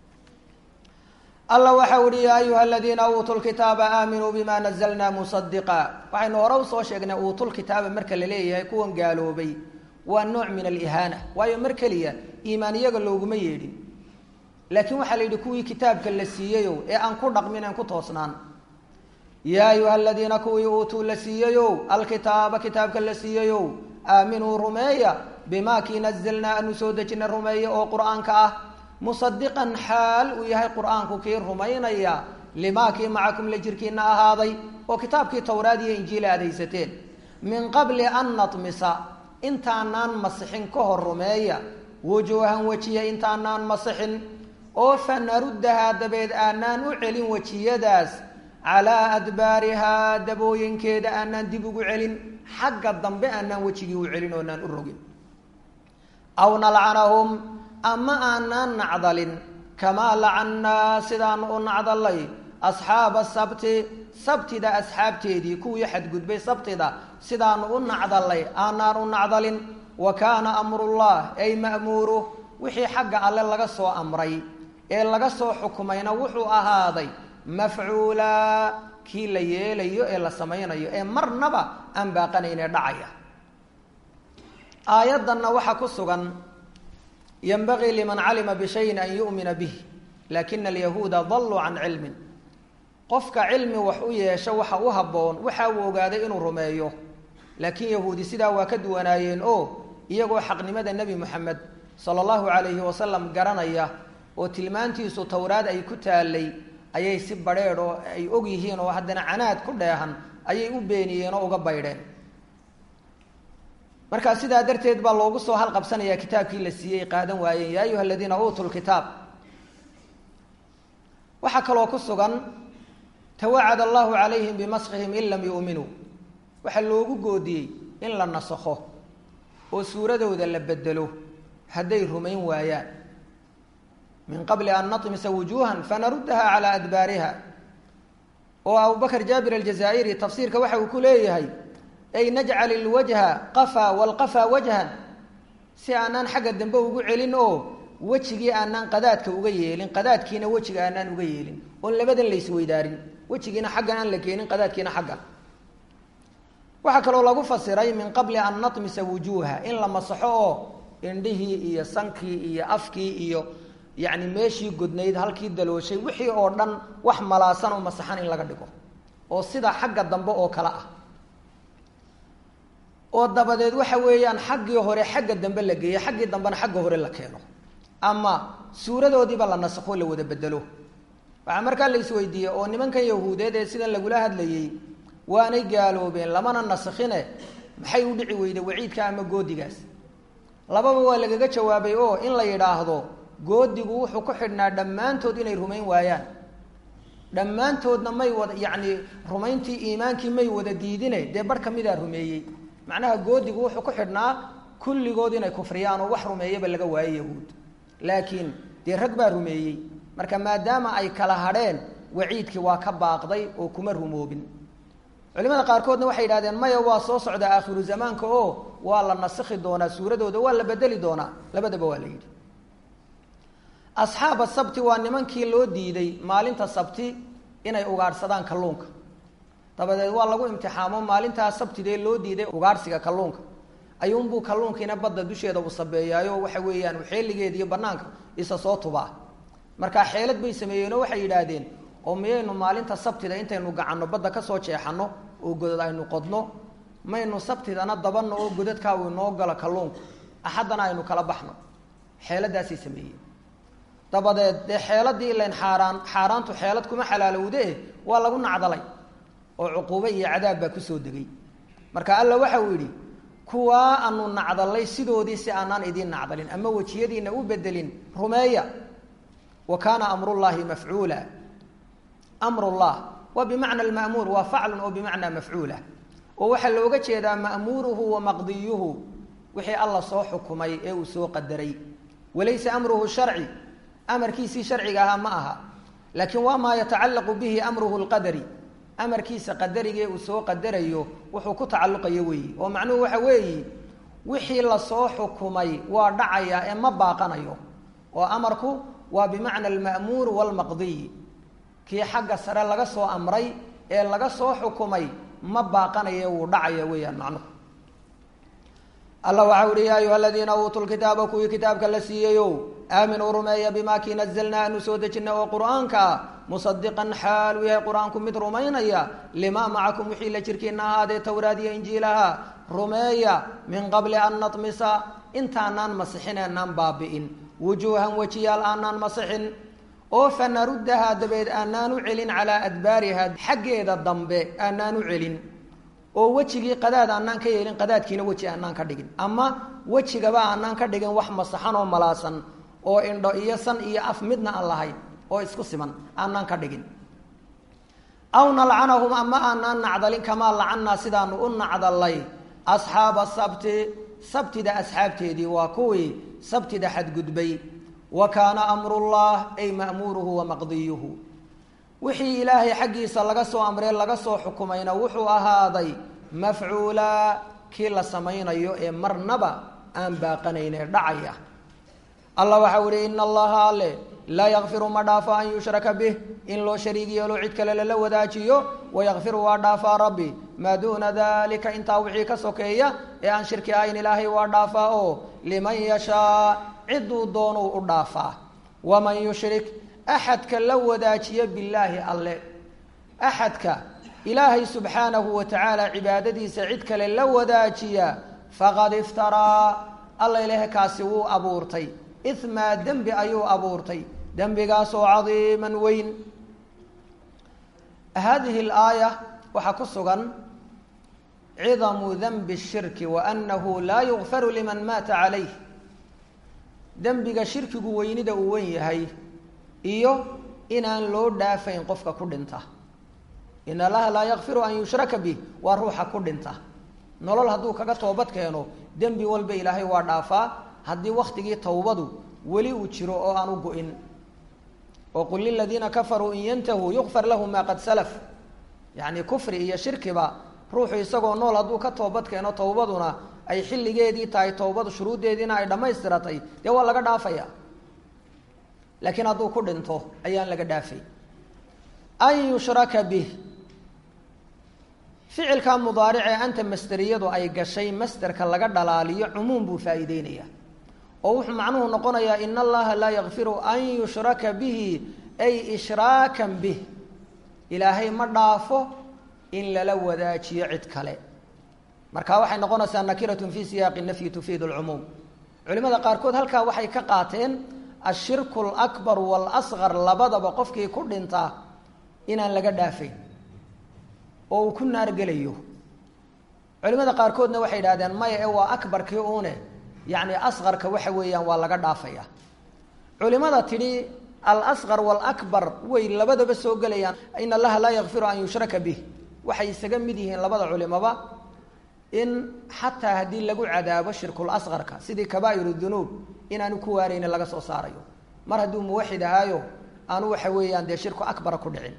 alla waxau ihi yaa ayuha aladiina uutuu lkitaaba aaminuu bima nazalna musadiqa waxaynu hore usoo sheegnay uutulkitaaba marka la leeyahay kuwan gaaloobay waa nooc min alihaana waayo mar keliya iimaan iyaga looguma yeedhin laakiin waxaa la yidhi kuwii kitaabka la siiyeyow ee aan ku dhaqmin aan ku toosnaan yaa ayuha aladiina kuwii uutuu la siiyeyow alkitaaba kitaabka la siiyeyow aaminuu rumeeya bimaa kii nazalnaa anu soo dejina rumeeya oo qur-aanka ah musadiqan xaal uu yahay qur-aanku kii rumaynaya limaa kii macakum la jirkiina ahaaday oo kitaabkii towraad iyo injiila aad haysateen min qabli an natmisa intaanaan masixin ka hor rumeeya wujuuhan wejiya intaanaan masixin oo fa naruddahaa dabeed aanaan u celin wejiyadaas calaa adbaarihaa dabooyinkeeda aanaan dib ugu celin xagga dambe aanaan wejigii u celin oonaan u rogin aw nalcanahum ama aanaan nacdalin kamaa lacannaa sidaanu u nacdalay asxaaba sabti sabtida asxaabteedii kuwii xadgudbay sabtida sidaanu u nacdalay aanaan u nacdalin wa kaana amrullah ay ma'muuru wixii xagga alle laga soo amray ee laga soo xukumayna wuxuu ahaaday mafcuulaa kii la yeelayo ee la samaynayo ee marnaba aan baaqanaynee dhacaya aayaddanna waxaa ku sugan ynbagii liman calima bishayin an yu'mina bih lakina alyahuuda daluu can cilmin qofka cilmi wax u yeesho waxa u habboon waxa uu ogaaday inuu rumeeyo laakiin yahuudi sidaa waa ka duwanaayeen oo iyagoo xaqnimada nebi moxamed sala allahu calayhi wasalam garanaya oo tilmaantiisu towraad ay ku taalay ayay si badrheedh oo ay og yihiin oo haddana canaad ku dheehan ayay u beeniyeen oo uga baydheen markaa sidaa darteed baa loogu soo halqabsanayaa kitaabkii la siiyey qaadan waayeen yaa ayuha aladiina uutuu lkitaab waxaa kaloo ku sugan tawacad allahu calayhim bimaskihim in lam yu'minuu waxaa loogu goodiyey in la nasakho oo suuradooda la bedelo hadday rumayn waayaan min qabli an natmisa wujuuhan fanaruddaha calaa adbaariha oo abubakr jaabir aljazaa'iri tafsiirka waxa uu ku leeyahay ay najcal ilwajha qafaa walqafaa wajhan si aanaan xagga dambe ugu celin oo wejigii aanaan qadaadka uga yeelin qadaadkiina wejiga aanaan uga yeelin oon labadan la isweydaarin wejigiina xaggan aan la keenin qadaadkiina xaggan waxaa kaloo lagu fasiray min qabli an natmisa wujuuha in la masaxo oo indhihii iyo sankii iyo afkii iyo yacni meeshii godnayd halkii dalooshay wixii oo dhan wax malaasan oo masaxan in laga dhigo oo sida xagga dambe oo kale ah oo dabadeed waxa weeyaan xaggii hore xagga dambe la geeyo xaggii dambena xagga hore la keeno ama suuradoodiiba la nasakho la wada bedelo waxaa markaa la isweydiiyey oo nimankan yahuudeed ee sidan lagula hadlayey waanay gaaloobeen lamana nasakhine maxay u dhici weyday waciidka ama goodigaas lababa waa lagaga jawaabay oo in la yidhaahdo goodigu wuxuu ku xidhnaa dhammaantood inay rumayn waayaan dhammaantoodna may wada yacni rumayntii iimaankii may wada diidine dee bar kamidaa rumeeyey macnaha goodigu wuxuu ku xidhnaa kulligood inay kufriyaan oo wax rumeeyaba laga waayo yahuud laakiin dee rag baa rumeeyey marka maadaama ay kala hadheen waciidkii waa ka baaqday oo kuma rumoobin culimada qaarkoodna waxay yidhahdeen maya waa soo socdaa aakhiru zamaanka oo waa la nasikhi doonaa suuradooda waa la bedeli doonaa labadaba waa la yidhi asxaaba sabti waa nimankii loo diiday maalinta sabti inay ugaadhsadaan kalluunka dabadeed waa lagu imtixaamo maalintaa sabtidee loo diiday ugaadhsiga kalluunka ayuunbuu kalluunkiina badda dusheeda u sabeeyaayo waxa weeyaan xeeligeeda iyo banaanka isa soo tubaa markaa xeelad bay sameeyeenoo waxay yidhaahdeen oo miyaynu maalinta sabtida intaynu gacanno badda kasoo jeexanno oo godad aynu qodno maynu sabtidana dabanno oo godadkaa uu inoo galo kalluunku axaddana aynu kala baxno xeeladaasay sameeyeen dabadeed dee xeeladii ilayn xaaraan xaaraantu xeelad kuma xalaalowde waa lagu nacdalay oo cuquubo iyo cadaab baa kusoo degay marka alla waxa uu yidhi kuwaa aanu nacdalay sidoodii si aanaan idiin nacdalin ama wejiyadiina u bedelin rumeeya wa kaana amrullaahi mafcuula amrullah waa bimacna alma'muur waa faclun oo bimacnaa mafcuula oo waxaa looga jeedaa ma'muuruhu wa maqdiyuhu wixii alla soo xukumay ee uu soo qadaray walaysa amruhu sharci amarkiisii sharciga ahaa ma aha laakiin waa maa yatacallaqu bihi amruhu lqadari amarkiisa qadarigee uu soo qadarayo wuxuu ku tacalluqayo weeyi oo macnuhu waxa weeyi wixii lasoo xukumay waa dhacayaa ee ma baaqanayo oo amarku waa bimacna alma'muur waalmaqdiy kii xagga sare laga soo amray ee laga soo xukumay ma baaqanaye wuu dhacaya weeyaan macnuhu alla waxa uhi yaa ayuha aladiina uutuu lkitaaba kuwii kitaabka la siiyeyow aaminuu rumeeya bimaa kii nazalnaa aanu soo dejinay oo qur'aanka ah musadiqan xaal uu yahay qur-aanku mid rumaynaya limaa macakum wixii la jirkiina ahaadee towraad iyo injiilaha rumeeya min qabli an natmisa intaanaan masixin aanaan baabi'in wujuuhan wejiyaal aanaan masixin oo fa naruddahaa dabeed aanaan u celin calaa adbaariha xaggeeda dambe aanaan u celin oo wejigii qadaad aanaan ka yeelin qadaadkiina weji aanaan ka dhigin ama wejigaba aanaan ka dhigin wax masaxan oo malaasan oo indho iyo san iyo af midna aan lahayn oo isku siman aanaan ka dhigin aw nalcanahum ama aanaan nacdalin kamaa lacannaa sidaanu u nacdalay asxaaba sabti sabtida asxaabteedii waa kuwii sabtida xadgudbay wa kaana amrullah ay ma'muuruhu wa maqdiyuhu wixii ilaahay xaggiisa laga soo amree laga soo xukumayna wuxuu ahaaday mafcuulaa kii la samaynayo ee marnaba aan baaqanaynee dhacaya allah waxau ihi ina allaha alle laa yakfiru ma dhaafo an yushraka bih in loo shariig yeelo cid kale lala wadaajiyo wayakfiru waa dhaafaa rabbi maa duuna dalika intaa wixii ka sokeeya ee aan shirki ahayn ilaahay waa dhaafaa oo liman yashaa ciduu doonuu u dhaafaa waman yushrik axadka la wadaajiya billaahi alle axadka ilaahay subxaanahu wa tacaala cibaadadiisa cid kale la wadaajiya faqad iftaraa alla ilaah kaasi wuu abuurtay imaa dembi ayuu abuurtay dembigaasoo cadiiman weyn hadihi alaaya waxaa ku sugan cidamu denbi shirki wa annahu laa yugfaru liman maata calayh dembiga shirkigu weynida uu wen yahay iyo inaan loo dhaafayn qofka ku dhinta in allaha laa yakfiru an yushraka bih waa ruuxa ku dhinta nolol hadduu kaga toobad keeno dembi walba ilaahay waa dhaafaa haddii waktigii towbadu weli uu jiro oo aan u go-in oo qul liladiina kafaruu in yantahuu yukfar lahum maa qad salaf yacni kufri iyo shirkiba ruuxu isagoo nool hadduu ka toobad keeno towbaduna ay xilligeedii tahay towbadu shuruuddeediina ay dhammaystiratay dee waa laga dhaafaya laakiin hadduu ku dhinto ayaan laga dhaafay an yushraka bih ficilka mudaaric ee anta masderiyadu ay gashay masderka laga dhalaaliyo cumuum buu faa'iideynaya oo wuxuu macnuhu noqonayaa in allaha laa yakfiru an yushraka bihi ay ishraakan bih ilaahay ma dhaafo in lala wadaajiyo cid kale marka waxay noqonaysaa nakiratun fi siyaaqi nafyi tufiidu lcumuum culimada qaarkood halkaa waxay ka qaateen ashirku alakbar waalasqar labadaba qofkii ku dhintaa inaan laga dhaafayn oo uu ku naar gelayo culimada qaarkoodna waxay idhahdeen maya ee waa akbarkii uune yacni asqarka waxa weeyaan waa laga dhaafaya culimada tidhi alasqar waalakbar way labadaba soo gelayaan in allaha laa yakfiru an yushraka bih waxay isaga mid yihiin labada culimaba in xataa haddii lagu cadaabo shirkul asqarka sidii kabaa'iru dunuub inaanu ku waaraynin laga soo saarayo mar hadduu muwaxid ahaayo aanu waxa weeyaan dee shirku akbara ku dhicin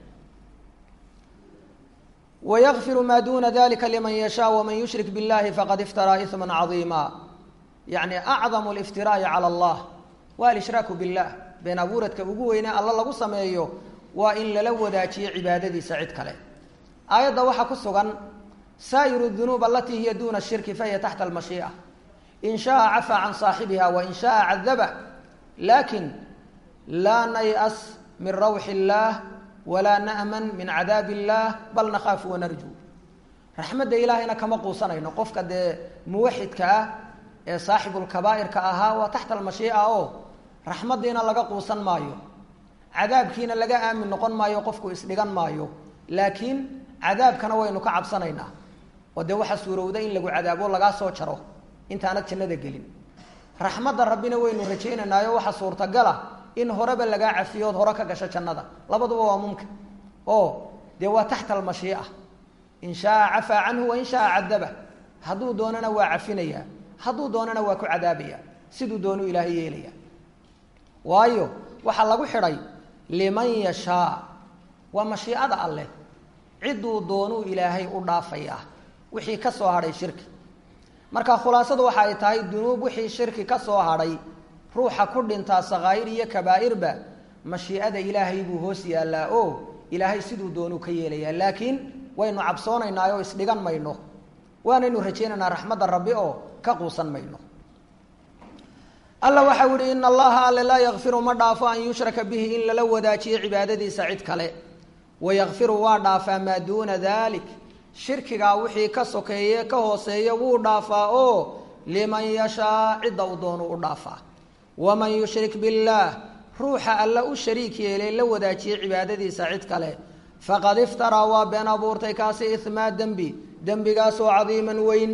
wayakfiru maa duna dalika liman yashaa waman yushrik biاllahi faqad iftaraa isma cadiima yacni acdamu liftiraa'i cala allah waa alshraaku billah been abuuradka ugu weynee alla lagu sameeyo waa in lala wadaajiyo cibaadadiisa cid kale aayadda waxaa ku sugan saa'iru dunuub alatii hiya duna shirki fahiya taxta almashii'a in shaaa cafaa can saaxibiha wain shaaa cadaba lakin laa nay-as min rawxi illaah walaa na'man min cadaabi illaah bal nakhaafu wanarju raxmadda ilaahayna kama quusanayno qofka dee muwaxidka ah ee saaxibulkabaa'irka ahaa waa taxta almashii'a oo raxmaddiina laga quusan maayo cadaabkiina laga aamin noqon maayo qofku isdhigan maayo laakiin cadaabkana waynu ka cabsanaynaa oo dee waxaa suurowda in lagu cadaabo lagaa soo jaro intaanad jannada gelin raxmadda rabbina waynu rajaynaynaayo waxaa suurtagala in horeba lagaa cafiyood hore ka gasho jannada labaduba waa mumkin oo dee waa taxta almashii'a in shaaa cafaa canhu wain shaaa cadaba hadduu doonana waa cafinaya hadduu doonana waa ku cadaabaya siduu doonuu ilaahay yeelaya waayo waxaa lagu xidhay liman yashaa waa mashiicada alleh cidduu doonuu ilaahay u dhaafayaa wixii ka soo hadhay shirki marka khulaasadu waxa ay tahay dunuub wixii shirki ka soo hadhay ruuxa ku dhintaa sakaa'ir iyo kabaa'irba mashiicada ilaahay buu hoos yaallaa oo ilaahay siduu doonuu ka yeelayaa laakiin waynu cabsoonaynaa oo isdhigan mayno waanaynu rajaynaynaa raxmadda rabbi oo ka quusan mayno alla waxau yihi in allaha alle laa yakfiru ma dhaafo an yushraka bihi in lala wadaajiyo cibaadadiisa cid kale wayakfiru waa dhaafaa maa duuna dalik shirkigaa wixii ka sokeeye ka hooseeya wuu dhaafaa oo liman yashaa cidda uu doonu u dhaafaa waman yushrik billaah ruuxa alla u shariik yeelay la wadaajiyey cibaadadiisa cid kale faqad iftaraa waa been abuurtay kaasi ihmaa dembi dembigaasoo cadiiman weyn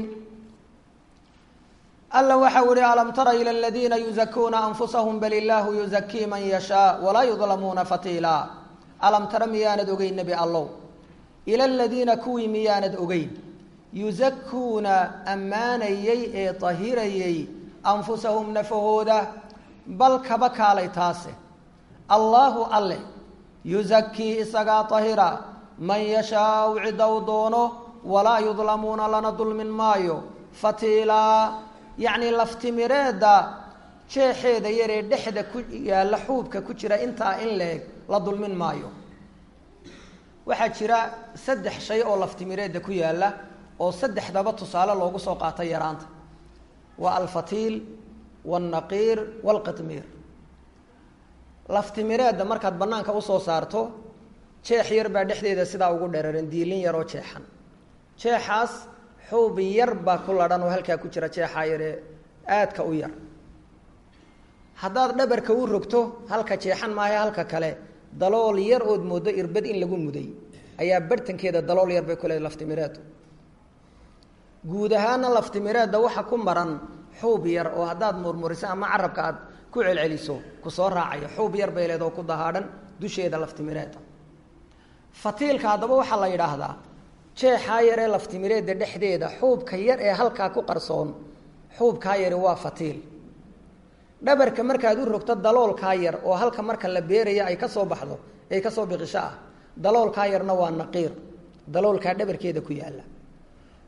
alla waxau ihi alam tara ila aladiina yuzakuuna anfusahum bal illaahu yuzakii man yashaa walaa yudlamuuna fatiila alam tara miyaanad ogeyn nebi allow ila aladiina kuwii miyaanad ogeyn yuzakuuna ammaanayey ee tahirayey anfusahum nafahooda bal kaba kaalay taase allaahu alle yuzakii isagaa tahira man yashaau cidda u doono walaa yudlamuuna lana dulmin maayo fatiilaa yacnii laftimireedda jeexeeda yaree dhexda ku yaalla xuubka ku jira intaa in la-eg la dulmin maayo waxaa jira saddex shay oo laftimireedda ku yaalla oo saddexdaba tusaale loogu soo qaatay yaraanta waa alfatiil waalnaqiir waalqitmiir laftimireedda markaad bannaanka usoo saarto jeex yar baa dhexdeeda sidaa ugu dheraran diilin yaroo jeexan jeexaas xuub yar baa ku ladhan oo halkaa ku jira jeexaa yaree aadka u yar haddaad dhabarka u rogto halka jeexan maahe halka kale dalool yar ood mooddo irbad in lagu muday ayaa barhtankeeda dalool yar bay ku leedahay laftimireeddu guud ahaana laftimireedda waxa ku maran xuub yar oo haddaad murmuriso ama carabka aad ku celceliso ku soo raacaya xuub yar bay leed oo ku dahaadhan dusheeda laftimireedda fatiilka haddaba waxaa la yidhaahdaa jeexaa yaree laftimireedda dhexdeeda xuubka yar ee halkaa ku qarsoon xuubkaa yari waa fatiil dhabarka markaad u rogto daloolkaa yar oo halka marka la beeraya ay kasoo baxdo ay kasoo biqisho ah daloolkaa yarna waa naqiir daloolkaa dhabarkeeda ku yaalla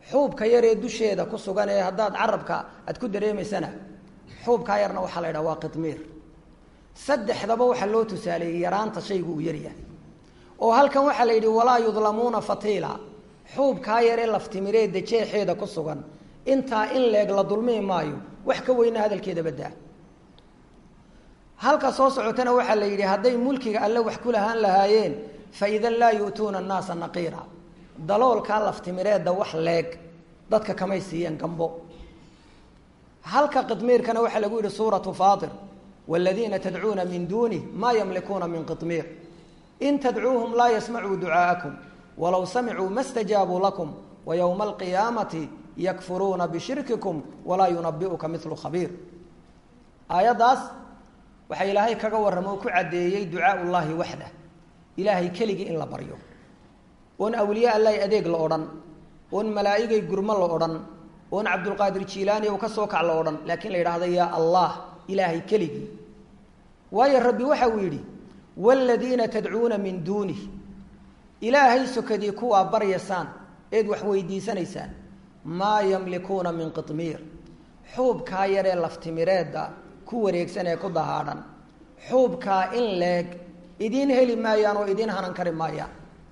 xuubka yaree dusheeda ku sugan ee haddaad carabka aad ku dareemaysana xuubkaa yarna waxaa la yidhaha waa qidmiir saddexdaba waxaa loo tusaaleeyey yaraanta shaygu uu yaryahay oo halkan waxaa la yidhi walaa yudlamuuna fatiila xuubkaa yaree laftimireedda jeexeeda ku sugan intaa in leeg la dulmii maayo wax ka weyna hadalkeeda baddaa halka soo socotana waxaa la yidhi hadday mulkiga alle wax ku lahaan lahaayeen fa idan laa yu'tuuna annaasa naqiira daloolkaa laftimireedda wax leeg dadka kamay siiyeen gambo halka qidmiirkana waxaa lagu yidhi suuratu faatir waaladiina tadcuuna min duunih maa yamlikuuna min qidmiir in tadcuuhum laa yasmacuu ducaa'akum walow samicuu ma stajaabuu lakum wa yowma alqiyaamati yakfuruuna bishirkikum walaa yunabi'uka milu khabiir aayaddaas waxaa ilaahay kaga warrama oo ku caddeeyey ducaau llaahi waxdah ilaahay keligii in la baryo oon awliye allahi adeeg la odhan oon malaa'igay gurmo la odhan oon cabdulqaadir jiilaani u ka soo kac la odhan laakiin la yidhaahda yaa allah ilaahay keligii waayo rabbi waxa uu yidhi waaladiina tadcuuna min duunih ilaahay sokadii kuwaa baryaysaan eed wax weydiisanaysaan maa yamlikuuna min qidmiir xuubkaa yaree laftimireedda ku wareegsan ee ku dahaadhan xuubkaa in leeg idiin heli maayaan oo idiin hanan kari maayaan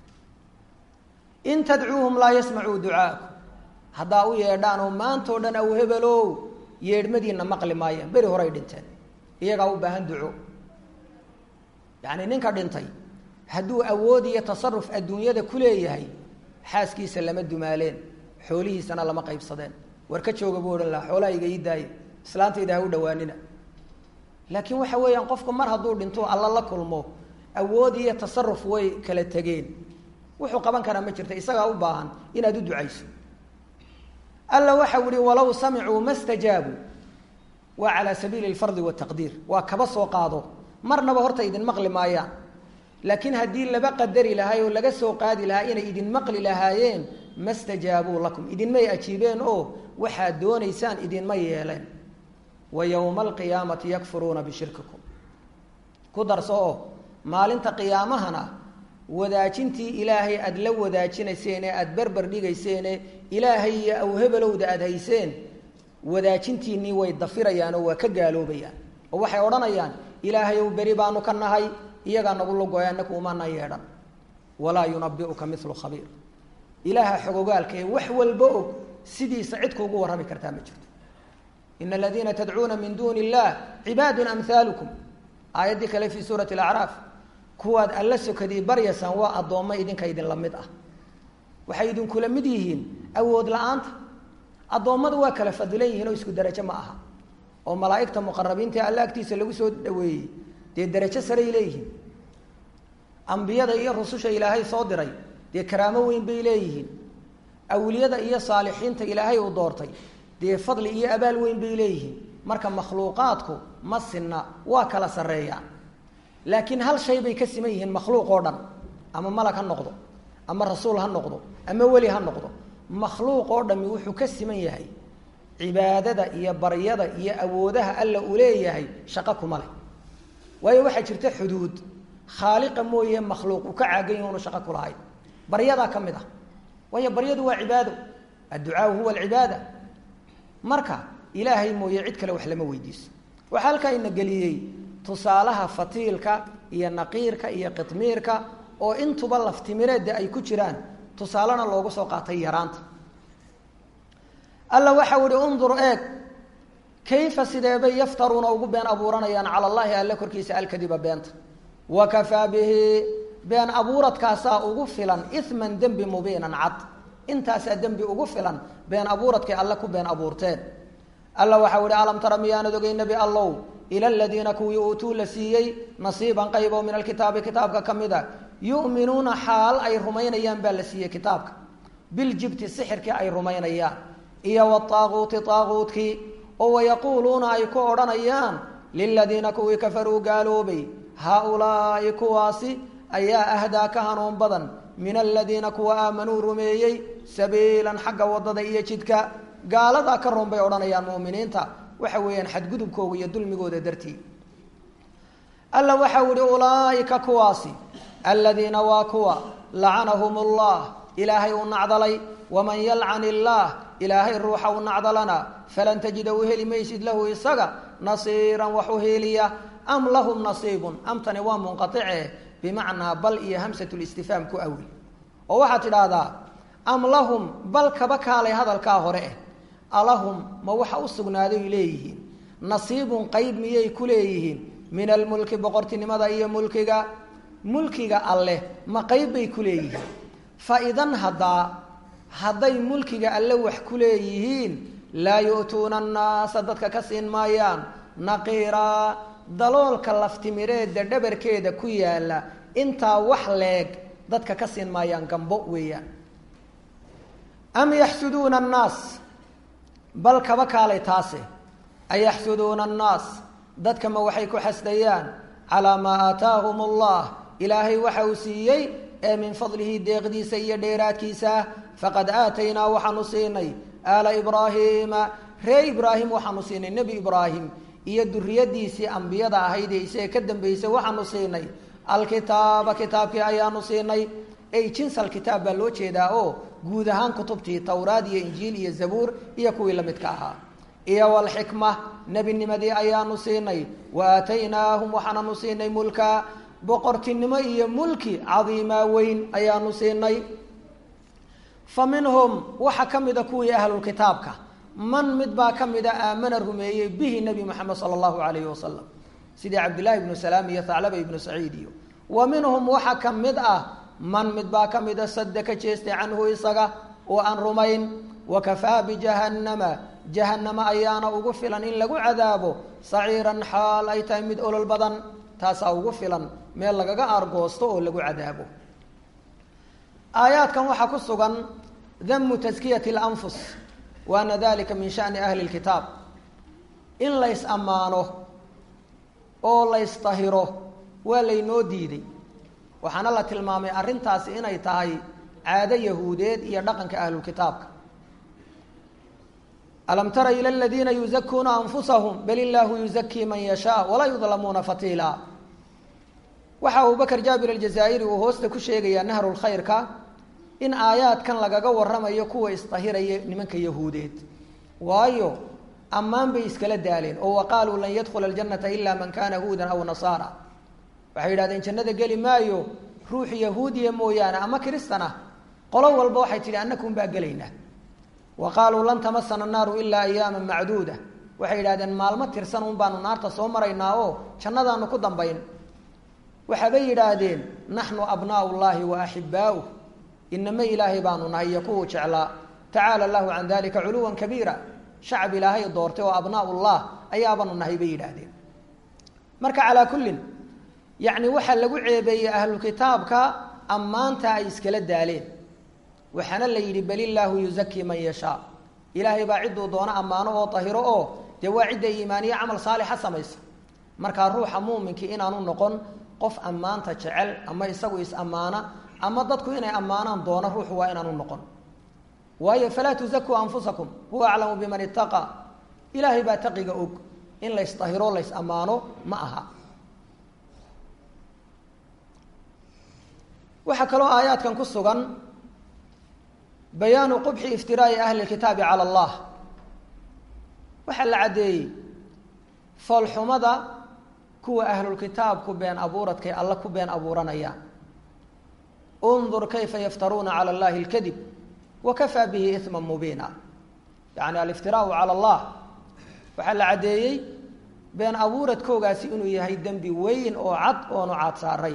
in tadcuuhum laa yasmacuu ducaakum haddaa u yeedhaan oo maantao dhan aw hebelow yeedhmadiinna maqli maayaan beri horay dhinteen iyagaa u baahan duco yacni ninka dhintay hadduu awood iyo tasaruf adduunyada ku leeyahay xaaskiisa lama dumaaleen xoolihiisana lama qaybsadeen war ka jooga buu odhan lahaa xoolaha iga ii daaye islaantayda ha u dhawaanina laakiin waxa weeyaan qofku mar hadduu dhinto alla la kulmo awood iyo tasaruf way kala tegeen wuxuu qaban karaa ma jirta isagaa u baahan inaad u ducayso alla waxau ihi walow samicuu ma stajaabuu waa calaa sabiili alfardi wataqdiir waa kaba soo qaado marnaba horta idin maqli maayaan laakiin haddii laba qadari lahaay oo laga soo qaadi lahaa inay idin maqli lahaayeen ma stajaabuu lakum idinmay ajiibeen oo waxaad doonaysaan idinma yeeleen wa yowma alqiyaamati yakfuruuna bishirkikum ku darso oo maalinta qiyaamahana wadaajintii ilaahay aada la wadaajinayseen ee aada berber dhigayseene ilaahay iyo awhebelowda aada hayseen wadaajintiinnii way dafirayaan oo waa ka gaaloobayaan oo waxay odhanayaan ilaahay ow beri baanu ka nahay iyagaa nagu lagoya anaku umana yeedhan walaa yunabiuka milu khabiir ilaaha xogogaalka ee wax walba og sidiisa cid kuugu warrami kartaa ma jirto ina aladiina tadcuuna min duuni illah cibaadun amhaalukum aayaddii kale fii suurati alacraaf kuwaad alla sokadii baryaysaan waa addoommo idinka idinla mid ah waxay idinkula mid yihiin awood la-aanta addoommadu waa kala fadilan yihiin oo isku derajo ma aha oo malaa'igta muqarabiinta ee alla agtiisa lagu soo dhaweeyey dee derajo saray leeyihiin ambiyada iyo rususha ilaahay soo diray dee karaamo weyn bay leeyihiin awliyada iyo saalixiinta ilaahay uu doortay dee fadli iyo abaal weyn bay leeyihiin marka makhluuqaadku ma sinna waa kala sarreeyaan laakiin hal shay bay ka siman yihiin makhluuq oo dhan ama malag ha noqdo ama rasuul ha noqdo ama weli ha noqdo makhluuq oo dhami wuxuu ka siman yahay cibaadada iyo baryada iyo awoodaha alla uu leeyahay shaqo kuma leh waayo waxaa jirta xuduud khaaliqa mooye makhluuq uu ka caagan yahi unu shaqo ku lahayn baryadaa ka mid ah waayo baryadu waa cibaado adducaau huwa alcibaada marka ilaahay mooye cid kale wax lama weydiiso waxaa halkaa ina geliyey tusaalaha fatiilka iyo naqiirka iyo qitmiirka oo intuba laftimireedda ay ku jiraan tusaalena loogu soo qaatay yaraanta alla waxau ihi undur eeg kayfa sideebay yaftaruuna ugu been abuuranayaan cala allahi alle korkiisa alkadiba beenta wa kafaa bihi been abuuradkaasaa ugu filan iman dembi mubiinan cad intaasaa dembi ugu filan been abuuradkay alle ku been abuurteen alla waxau ihi alam tara miyaanad ogey nebi allow ila aladiina kuwii uutuu la siiyey nasiiban qayb oo min alkitaabi kitaabka ka mid a yu'minuuna xaal ay rumaynayaan baa la siiyey kitaabka biljibti sixirkii ay rumaynayaan iyo wataaquuti taaquutkii oo wayaquuluuna ay ku odhanayaan liladiina kuwii kafaruu gaaloobay haa-ulaa'i kuwaasi ayaa ahdaa ka hanuun badan min aladiina kuwa aamanuu rumeeyey sabiilan xagga waddada iyo jidka gaaladaa ka roon bay odhanayaan mu'miniinta waxa weeyaan xadgudubkooga iyo dulmigooda dartii alla waxau ihi ulaaika kuwaasi aladiina waa kuwa lacanahum ullah ilaahay uu nacdalay waman yalcan illaah ilaahay ruuxa u nacdalana falan tajida u heli maysid lahu isaga nasiiran wax u heliya am lahum nasiibun amtani waa munqaice bimacnaa bal iyo hamsatulistifhaam ku awil oo waxaad tidhaahdaa am lahum bal kaba kaalay hadalkaa hore eh alahum ma waxa u sugnaaday leeyihiin nasiibun qeyb miyay ku leeyihiin min almulki boqortinimada iyo mulkiga mulkiga alleh ma qeyb bay ku leeyihiin fa idan haddaa hadday mulkiga alle wax ku leeyihiin laa yu'tuuna annaasa dadka ka siin maayaan naqiiraa daloolka laftimireedda dhabarkeeda ku yaalla intaa wax leeg dadka ka siin maayaan gambo weeyaan am yaxsuduuna annaas bal kaba kaalay taase ayaxsuduuna annaas dadka ma waxay ku xasdayaan calaa maa aataahum allah ilaahay waxa uu siiyey ee min fadlihi deeqdiisa iyo dheeraadkiisa faqad aataynaa waxaanu siinay aala ibraahiima ree ibraahim waxaanu siinay nebi ibraahim iyo duriyadiisii ambiyada ahayd ee isaga ka dambeysay waxaanu siinay alkitaaba kitaabkii ayaanu siinay ay jinsal kitaab baa loo jeedaa oo guud ahaan kutubtii towraad iyo injiil iyo zabuur iyo kuwii la midka ahaa iyo walxikma nebinimadii ayaanu siinay wa aataynaahum waxaananu siinay mulka boqortinimo iyo mulki cadiimaa weyn ayaanu siinay fa minhum waxaa ka mida kuwii ahlulkitaabka man mid baa ka mida aamana rumeeyey bihi nebi moxamed sala allahu alayhi wasalam sidii cabdillahi ibnu salaam iyo thaclaba ibnu saciid iyo wa minhum waxa ka mid ah man mid baa ka mida sadda ka jeestay canhu isaga oo aan rumayn wakafaa bijahannama jahannama ayaana ugu filan in lagu cadaabo saciiran xaal ay tahay mid olol badan taasaa ugu filan meel lagaga aargoosto oo lagu cadaabo aayaadkan waxaa ku sugan damu taskiyati اlanfus wa ana dalika min shani ahli اlkitaab in lays ammaano oo laystahiro waa laynoo diiday waxaana la tilmaamay arrintaasi inay tahay caado yahuudeed iyo dhaqanka ahlulkitaabka alam tara ila aladiina yuzakuuna anfusahum bal illaahu yuzakii man yashaa walaa yudlamuuna fatiila waxa abubakr jaabir aljazaa'iri uu hoosta ku sheegayaa nahrulkhayrka in aayaadkan lagaga waramayo kuwa isdahiraya nimanka yahuudeed waayo ammaan bay iskala daaleen oo wa qaaluu lan yadkhula aljanata ila man kana huudan aw nasaara waxay yidhahdeen jannada geli maayo ruux yahuudiya mooyaane ama kristan ah qolo walba waxay tidhi annakum baa gelaynaa wa qaaluu lan tamasana annaaru ilaa ayaama macduuda waxay yidhahdeen maalmo tirsan un baanu naarta soo maraynaa oo jannadaanu ku dambayn waxaabay yidhaahdeen naxnu abnaau llahi wa axibaauh inama ilaahay baanu nahay iyo kuwuu jeclaa tacaala allahu can dalika culuwan kabiira shacab ilaahay doortay oo abnaau llah ayaabaanu nahay bay yidhaahdeen marka calaa kullin yacni waxaa lagu ceebeeyey ahlukitaabka ammaanta ay iskala daaleen waxaana la yidhi bal illaahu yuzakii man yashaa ilaahay baa cidduu doono ammaano oo tahiro oo dee waa cidda iimaaniye camal saalixa samaysa markaa ruuxa muuminkii inaanu noqon qof ammaanta jecel ama isagu is-ammaana ama dadku inay ammaanaan doono ruuxu waa inaanu noqon waayo falaa tuzakuu anfusakum huwa aclamu biman ittaqa ilaahay baa taqiga og in laysdahiro lays ammaano ma aha waxaa kaloo aayaadkan ku sugan bayaanu qubxi iftiraa'i ahli lkitaabi cala allah waxaa la caddeeyey foolxumada kuwa ahlulkitaabku been abuuradkay alla ku been abuuranayaan undur kayfa yaftaruuna cala allahi اlkadib wakafaa bihi isma mubiina yani aliftiraau cala allah waxaa la caddeeyey been abuuradkoogaasi inuu yahay dembi weyn oo cad oonu caad saaray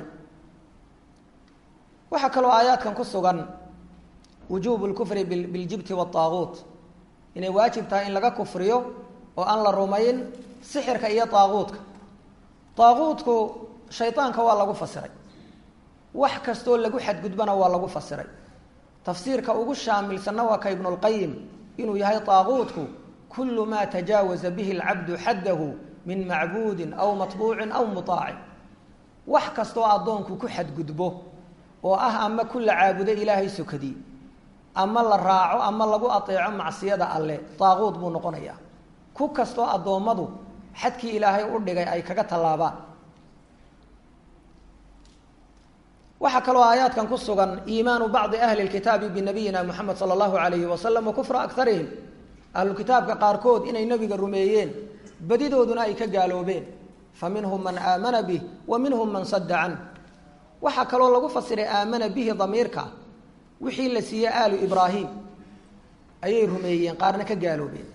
waxaa kaloo aayaadkan ku sugan wujuubu lkufri biljibti waaaguut inay waajib tahay in laga kufriyo oo aan la rumayn sixirka iyo aaguutka aaguutku shaydaanka waa lagu fasiray wax kastoo lagu xadgudbana waa lagu fasiray tafsiirka ugu shaamilsanna waa ka ibnulqayim inuu yahay aaguutku kulu maa tajaawaza bihi alcabdu xaddahu min macbuudin aw matbuucin aw muaacin wax kastoo addoonku ku xadgudbo oo ah ama ku la caabudo ilaahay sokadii ama la raaco ama lagu ateeco macsiyada alle daaquud buu noqonayaa ku kastoo addoommadu xadkii ilaahay u dhigay ay kaga tallaabaan waxaa kaloo aayaadkan ku sugan iimaanu bacdi ahli lkitaabi binabiyina muxamed sala allahu alayhi wasalam wa kufra akarihim ahlukitaabka qaarkood inay nebiga rumeeyeen badidooduna ay ka gaaloobeen fa minhum man aamana bih wa minhum man sadda canh waxaa kaloo lagu fasiray aamana bihi damiirka wixii la siiyey aalu ibraahim ayay rumeeyeen qaarna ka gaaloobeen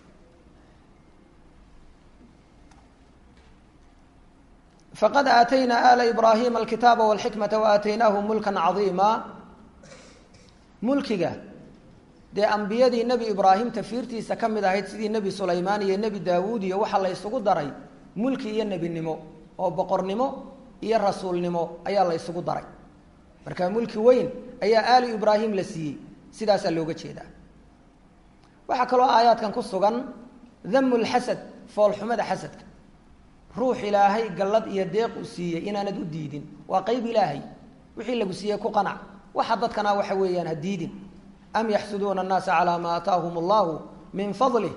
faqad aataynaa aala ibraahima alkitaaba walxikmata waaataynaahum mulkan cadiima mulkiga dee ambiyadii nebi ibraahim tafiirtiisa ka mid ahayd sidii nebi sulaymaan iyo nebi daawuud iyo waxaa la ysugu daray mulki iyo nebinimo oo boqornimo iyo rasuulnimo ayaa la ysugu daray marka mulki weyn ayaa aali ibraahim la siiyey sidaasaa looga jeedaa waxaa kaloo aayaadkan ku sugan damu lxasad foolxumada xasadka ruux ilaahay gallad iyo deeq u siiyey inaanad u diidin waa qeyb ilaahay wixii lagu siiyey ku qanac waxa dadkana waxa weeyaan ha diidin am yaxsuduuna annaasa calaa maa aataahum allahu min fadlih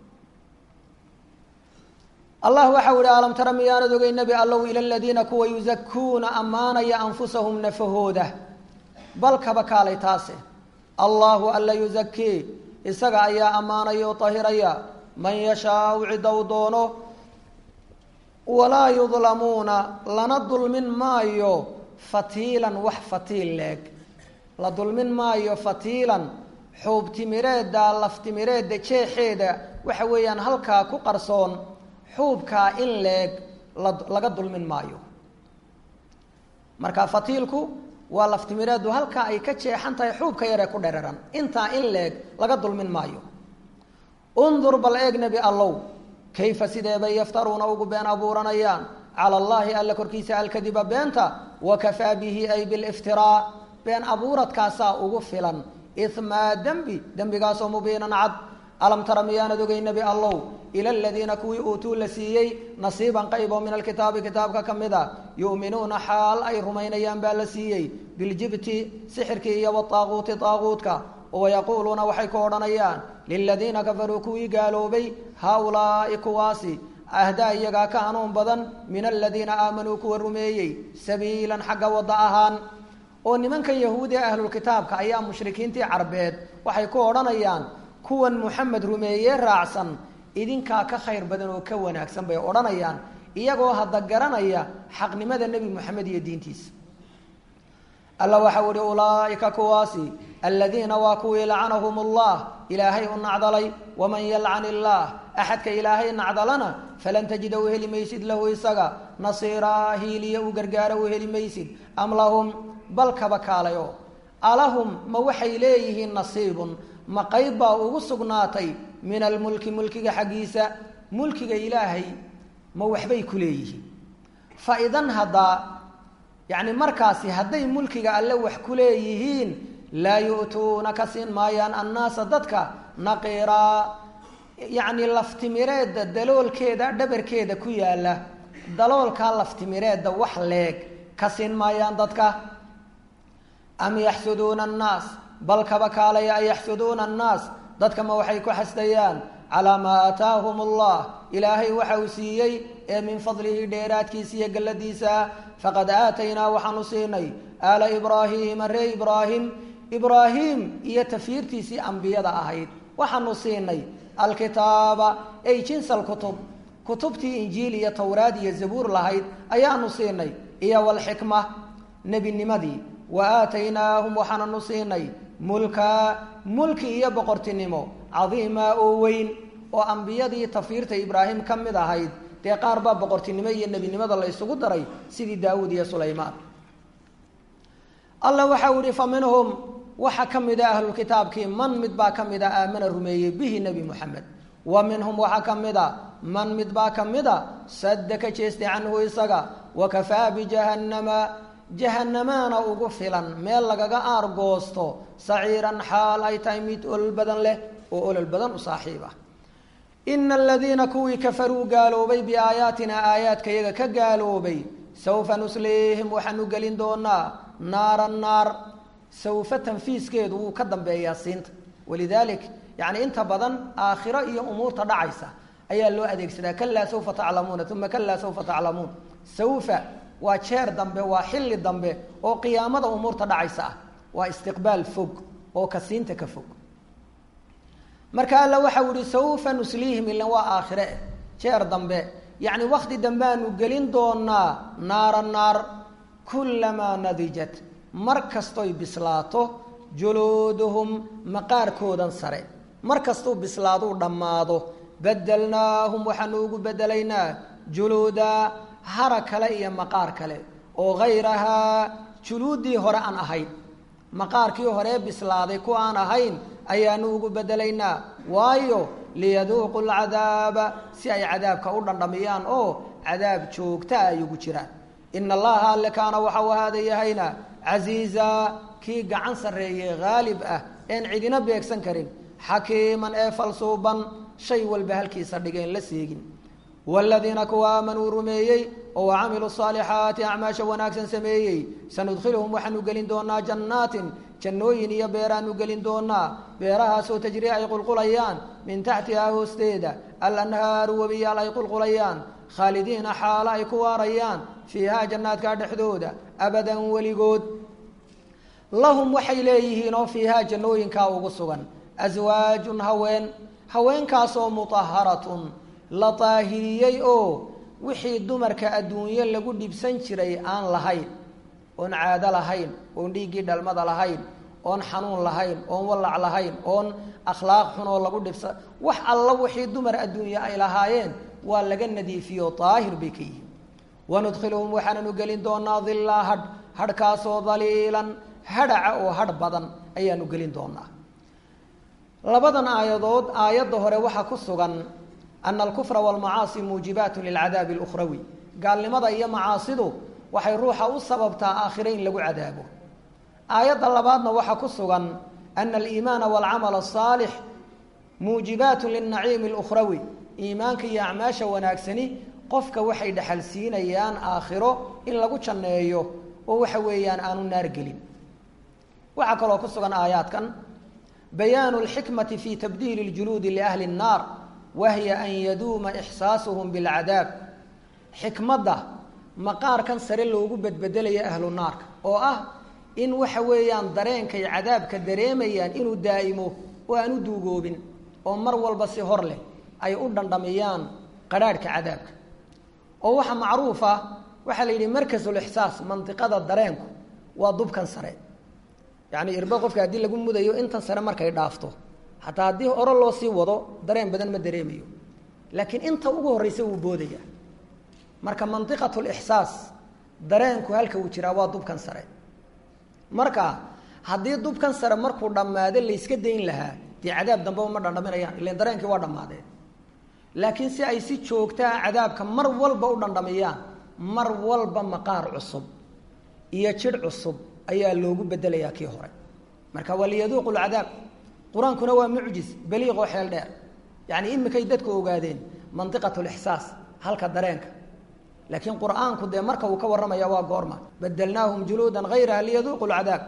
allah waxau ihi alam tara miyaanad ogey nebi allow ila aladiina kuwa yusakuuna ammaanaya anfusahum nafahooda bal kaba kaalay taase allahu alla yusakii isaga ayaa ammaanaya o tahiraya man yashaau cidda u doono walaa yudlamuuna lana dulmin maayo fatiilan wax fatiil leeg la dulmin maayo fatiilan xuubtimireedda laftimireedda jeexeeda waxa weeyaan halkaa ku qarsoon xuubkaa in leeg laga dulmin maayo marka fatiilku waa laftimireeddu halkaa ay ka jeexan tahay xuubka yaree ku dheraran intaa in leeg laga dulmin maayo undur bal eeg nebi allow kayfa sideebay yaftaruuna ugu been abuuranayaan cala allaahi alla korkiisa alkadiba beenta wakafaa bihi ay biliftiraa been abuuradkaasaa ugu filan imaa dembi dembigaasoo mubiinan cad alam tara miyaanad ogey nebi allow ila aladiina kuwii uutuu la siiyey nasiiban qaybo min alkitaabi kitaabka ka mid a yu'minuuna xaal ay rumaynayaan baa la siiyey biljibti sixirkii iyo wataaquuti taaquutka wayaquuluuna waxay ku odhanayaan liladiina kafaruu kuwii gaaloobay haaulaai kuwaasi ahdaa iyagaa ka hanuun badan min aladiina aamanuu kuwa rumeeyey sabiilan xagga wadda ahaan oo nimankan yahuudi ee ahlulkitaabka ayaa mushrikiintii carbeed waxay ku odhanayaan kuwan muxamed rumeeye raacsan idinkaa ka khayr badan oo ka wanaagsan bay odhanayaan iyagoo hadda garanaya xaqnimada nebi moxamed iyo diintiisa alla waxau ihi ulaaika kuwaasi aladiina waa kuwii lacanahum allah ilaahay u nacdalay waman yalcan illaah axadka ilaahay nacdalana falan tajida u heli maysid lahu isaga nasiiraa hiiliya u gargaara u heli maysid am lahum bal kaba kaalayo alahum ma waxay leeyihiin nasiibun ma qayb baa ugu sugnaatay min almulki mulkiga xaggiisa mulkiga ilaahay ma waxbay ku leeyihiin fa idan haddaa yacni markaasi hadday mulkiga alle wax ku leeyihiin laa yu'tuuna ka siin maayaan annaasa dadka naqiiraa yacni laftimireedda daloolkeeda dhabarkeeda ku yaalla daloolkaa laftimireedda wax leeg ka siin maayaan dadka am yaxsuduuna annaas bal kaba kaalaya an yaxsuduuna annaas dadka ma waxay ku xasdayaan calaa maa aataahum allah ilaahay waxa uu siiyey ee min fadlihi dheeraadkiisa iyo galladiisa faqad aataynaa waxaanu siinay aala ibraahiima ree ibraahim ibraahim iyo tafiirtiisii ambiyada ahayd waxaanu siinay alkitaaba ay jinsa alkutub kutubtii injiil iyo towraad iyo zabuur lahayd ayaanu siinay iyo walxikma nebinimadii wa aataynaahum waxaananu siinay mulka mulki iyo boqortinimo cadiimaa oo weyn oo ambiyadii tafiirta ibraahim ka mid ahayd dee qaar baa boqortinimo iyo nebinimada la isugu daray sidii daawuud iyo sulaymaan alla waxau ihi fa minhum waxa ka mida ahlulkitaabkii man mid baa ka mida aamana rumeeyey bihi nebi moxamed wa minhum waxaa ka mida man mid baa ka mida sadda ka jeestay canhu isaga wakafaa bijahannama jahanamaana ugu filan meel lagaga aargoosto saciiran xaal ay tahay mid olol badan leh oo olol badan u saaxiib ah ina aladiina kuwii kafaruu gaaloobay biaayaatina aayaadka yaga ka gaaloobay sawfa nusliihim waxaanu gelin doonaa naaran naar sawfa tanfiiskeedu wuu ka dambeeyaa siinta walidaalik yani inta badan aakhiro iyo umuurta dhacaysa ayaa loo adeegsadaa kalaa sawfa taclamuuna uma kalaa sawfa taclamuun sawfa waa jeer dambe waa xilli dambe oo qiyaamada umuurta dhacaysa ah waa istiqbaal fog oo kasiinta ka fog marka alla waxau ihi sawfa nusliihim ilan waa aakhire eh jeer dambe yacni wakti dambeaanu gelin doonaa naara naar kullamaa nadijat mar kastoy bislaato juluuduhum maqaarkoodan sare mar kastuu bislaaduu dhammaado badelnaahum waxaanu ugu bedelaynaa juluuda hara kale iyo maqaar kale oo hayrahaa juluuddii hore aan ahayn maqaarkii horee bislaaday ku aan ahayn ayaanu ugu bedelaynaa waayo liyaduuqu lcadaaba si ay cadaabka u dhandhamiyaan oo cadaab joogtaa ay ugu jiraan ina allaha alle kaana waxau ahaada yahayna casiiza kii gacan sarreeyey haalib ah een cidina beegsan karin xakiiman ee falsuuban shay walba halkiisa dhigeen la seegin waaladiina kuwa aamanuu rumeeyey oo wacamiluu saalixaati acmaasha wanaagsan sameeyey sanudkhiluhum waxaanu gelin doonaa jannaatin jannooyin iyo beeraanu gelin doonaa beerahaasoo tajrii ay qulqulayaan min taxtihaa hoosteeda alanhaaru webiyaal ay qulqulayaan khaalidiina xaalo ay ku waarayaan fiihaa jannaadka dhexdooda abadan weligood lahum waxay leeyihiin oo fiihaa jannooyinkaa ugu sugan aswaajun haween haweenkaasoo mutaharatun la daahiriyey oo wixii dumarka adduunyo lagu dhibsan jiray aan lahayn oon caado lahayn oon dhiiggii dhalmada lahayn oon xanuun lahayn oon wallac lahayn oon akhlaaq xun oo lagu dhibsa wax alla wixii dumar adduunye ay lahaayeen waa laga nadiifiyo daahir bay ka yihiin wanudkhiluhum waxaananu gelin doonaa dillaa hadh hadhkaasoo daliilan hadhaca oo hadh badan ayaanu gelin doonaa labadan aayadood aayadda hore waxaa ku sugan ana alkufra walmacaasi muujibaatu lilcadaabi alukhrawi gaalnimada iyo macaasidu waxay ruuxa u sababtaa aakhire in lagu cadaabo aayadda labaadna waxaa ku sugan ana aliimaana walcamal asaalix muujibaatu lilnaciimi alukhrawi iimaanka iyo acmaasha wanaagsani qofka waxay dhexal siinayaan aakhiro in lagu janneeyo oo waxa weeyaan aanu naar gelin waxaa kaloo ku sugan aayaadkan bayaanu lxikmati fi tabdiili ljuluudi liahli nnaar wahiya an yaduuma ixsaasuhum bilcadaab xikmadda maqaarkan sare loogu bedbedelayo ahlu naarka oo ah in waxa weeyaan dareenkay cadaabka dareemayaan inuu daa'imo oo aan u duugoobin oo mar walba si hor leh ay u dhandhamiyaan qadhaadhka cadaabka oo waxa macruufa waxaa la yidhi markasulixsaas mandiqada dareenku waa dubkan sare yacni irba qofka haddii lagu mudayo intan sare markay dhaafto xataa haddii oro loo sii wado dareen badan ma dareemayo laakiin inta ugu horreysa wuu boodaya marka mandiqat lixsaas dareenku halka uu jiraa waa dubkan sare marka haddii dubkan sare markuu dhammaado layska dayn lahaa dee cadaab dambeba ma dhandhaminayaan ilan dareenkii waa dhammaadeen laakiin si ay si joogtaa cadaabka mar walba u dhandhamiyaan mar walba maqaar cusub iyo jidh cusub ayaa loogu bedelayaa kii hore marka waa liyaduuqu lcadaab qur-aankuna waa mucjis baliiqoo xeel dheer yacni imikay dadku ogaadeen mandiqat lixsaas halka dareenka laakiin qur-aanku dee marka uu ka warramaya waa goorma badelnaahum juluudan hayraha liyaduuqu lcadaab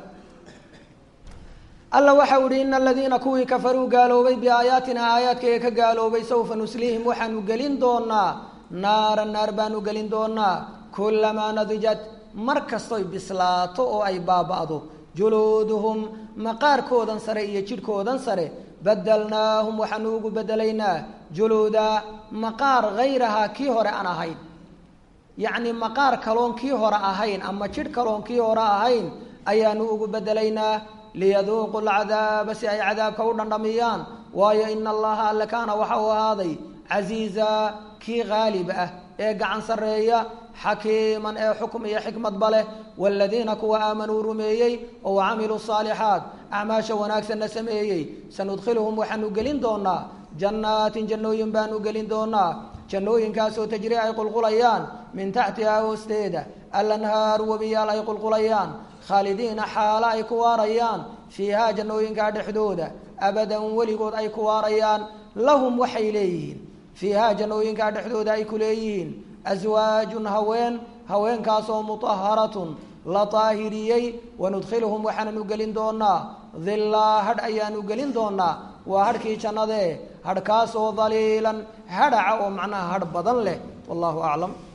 alla waxa u ihi ina aladiina kuwii kafaruu gaaloobay biaayaatina aayaadkayga ka gaaloobay sawfa nusliihim waxaanu gelin doonaa naara naar baanu gelin doonaa kulamaa nadijat mar kastoy bislaato oo ay baaba'do juluuduhum maqaarkoodan sare iyo jidhkoodan sare badelnaahum waxaanu ugu bedelaynaa juluuda maqaar hayrahaa kii hore aan ahayn yacni maqaar kaloon kii hore ahayn ama jidh kaloon kii hore ahayn ayaanu ugu bedelaynaa liyaduuqu lcadaaba si ay cadaabka u dhandhamiyaan waayo ina allaha alle kaana waxa uu ahaaday casiiza kii haalib ah ee gacan sarreeya xakiiman ee xukm iyo xikmadba leh waaladiina kuwa aamanuu rumeeyey oo camiluu saalixaat acmaasha wanaagsanna sameeyey sanudkhiluhum waxaanu gelin doonaa jannaatin jannooyin baanu gelin doonaa jannooyinkaasoo tajri ay qulqulayaan min taxtihaa hoosteeda alanhaaru webiyaal ay qulqulayaan khaalidiina xaalo ay ku waarayaan fiihaa jannooyinkaa dhexdooda abadan weligood ay ku waarayaan lahum waxay leeyihiin fiihaa jannooyinkaa dhexdooda ay ku leeyihiin aswaajun haween haweenkaasoo mutaharatun la daahiriyey wanudkhiluhum waxaananu gelin doonaa dillaa hadh ayaanu gelin doonaa waa hadhkii jannadee hadhkaasoo daliilan hadhaca oo macnaha hadh badan leh wallahu aclam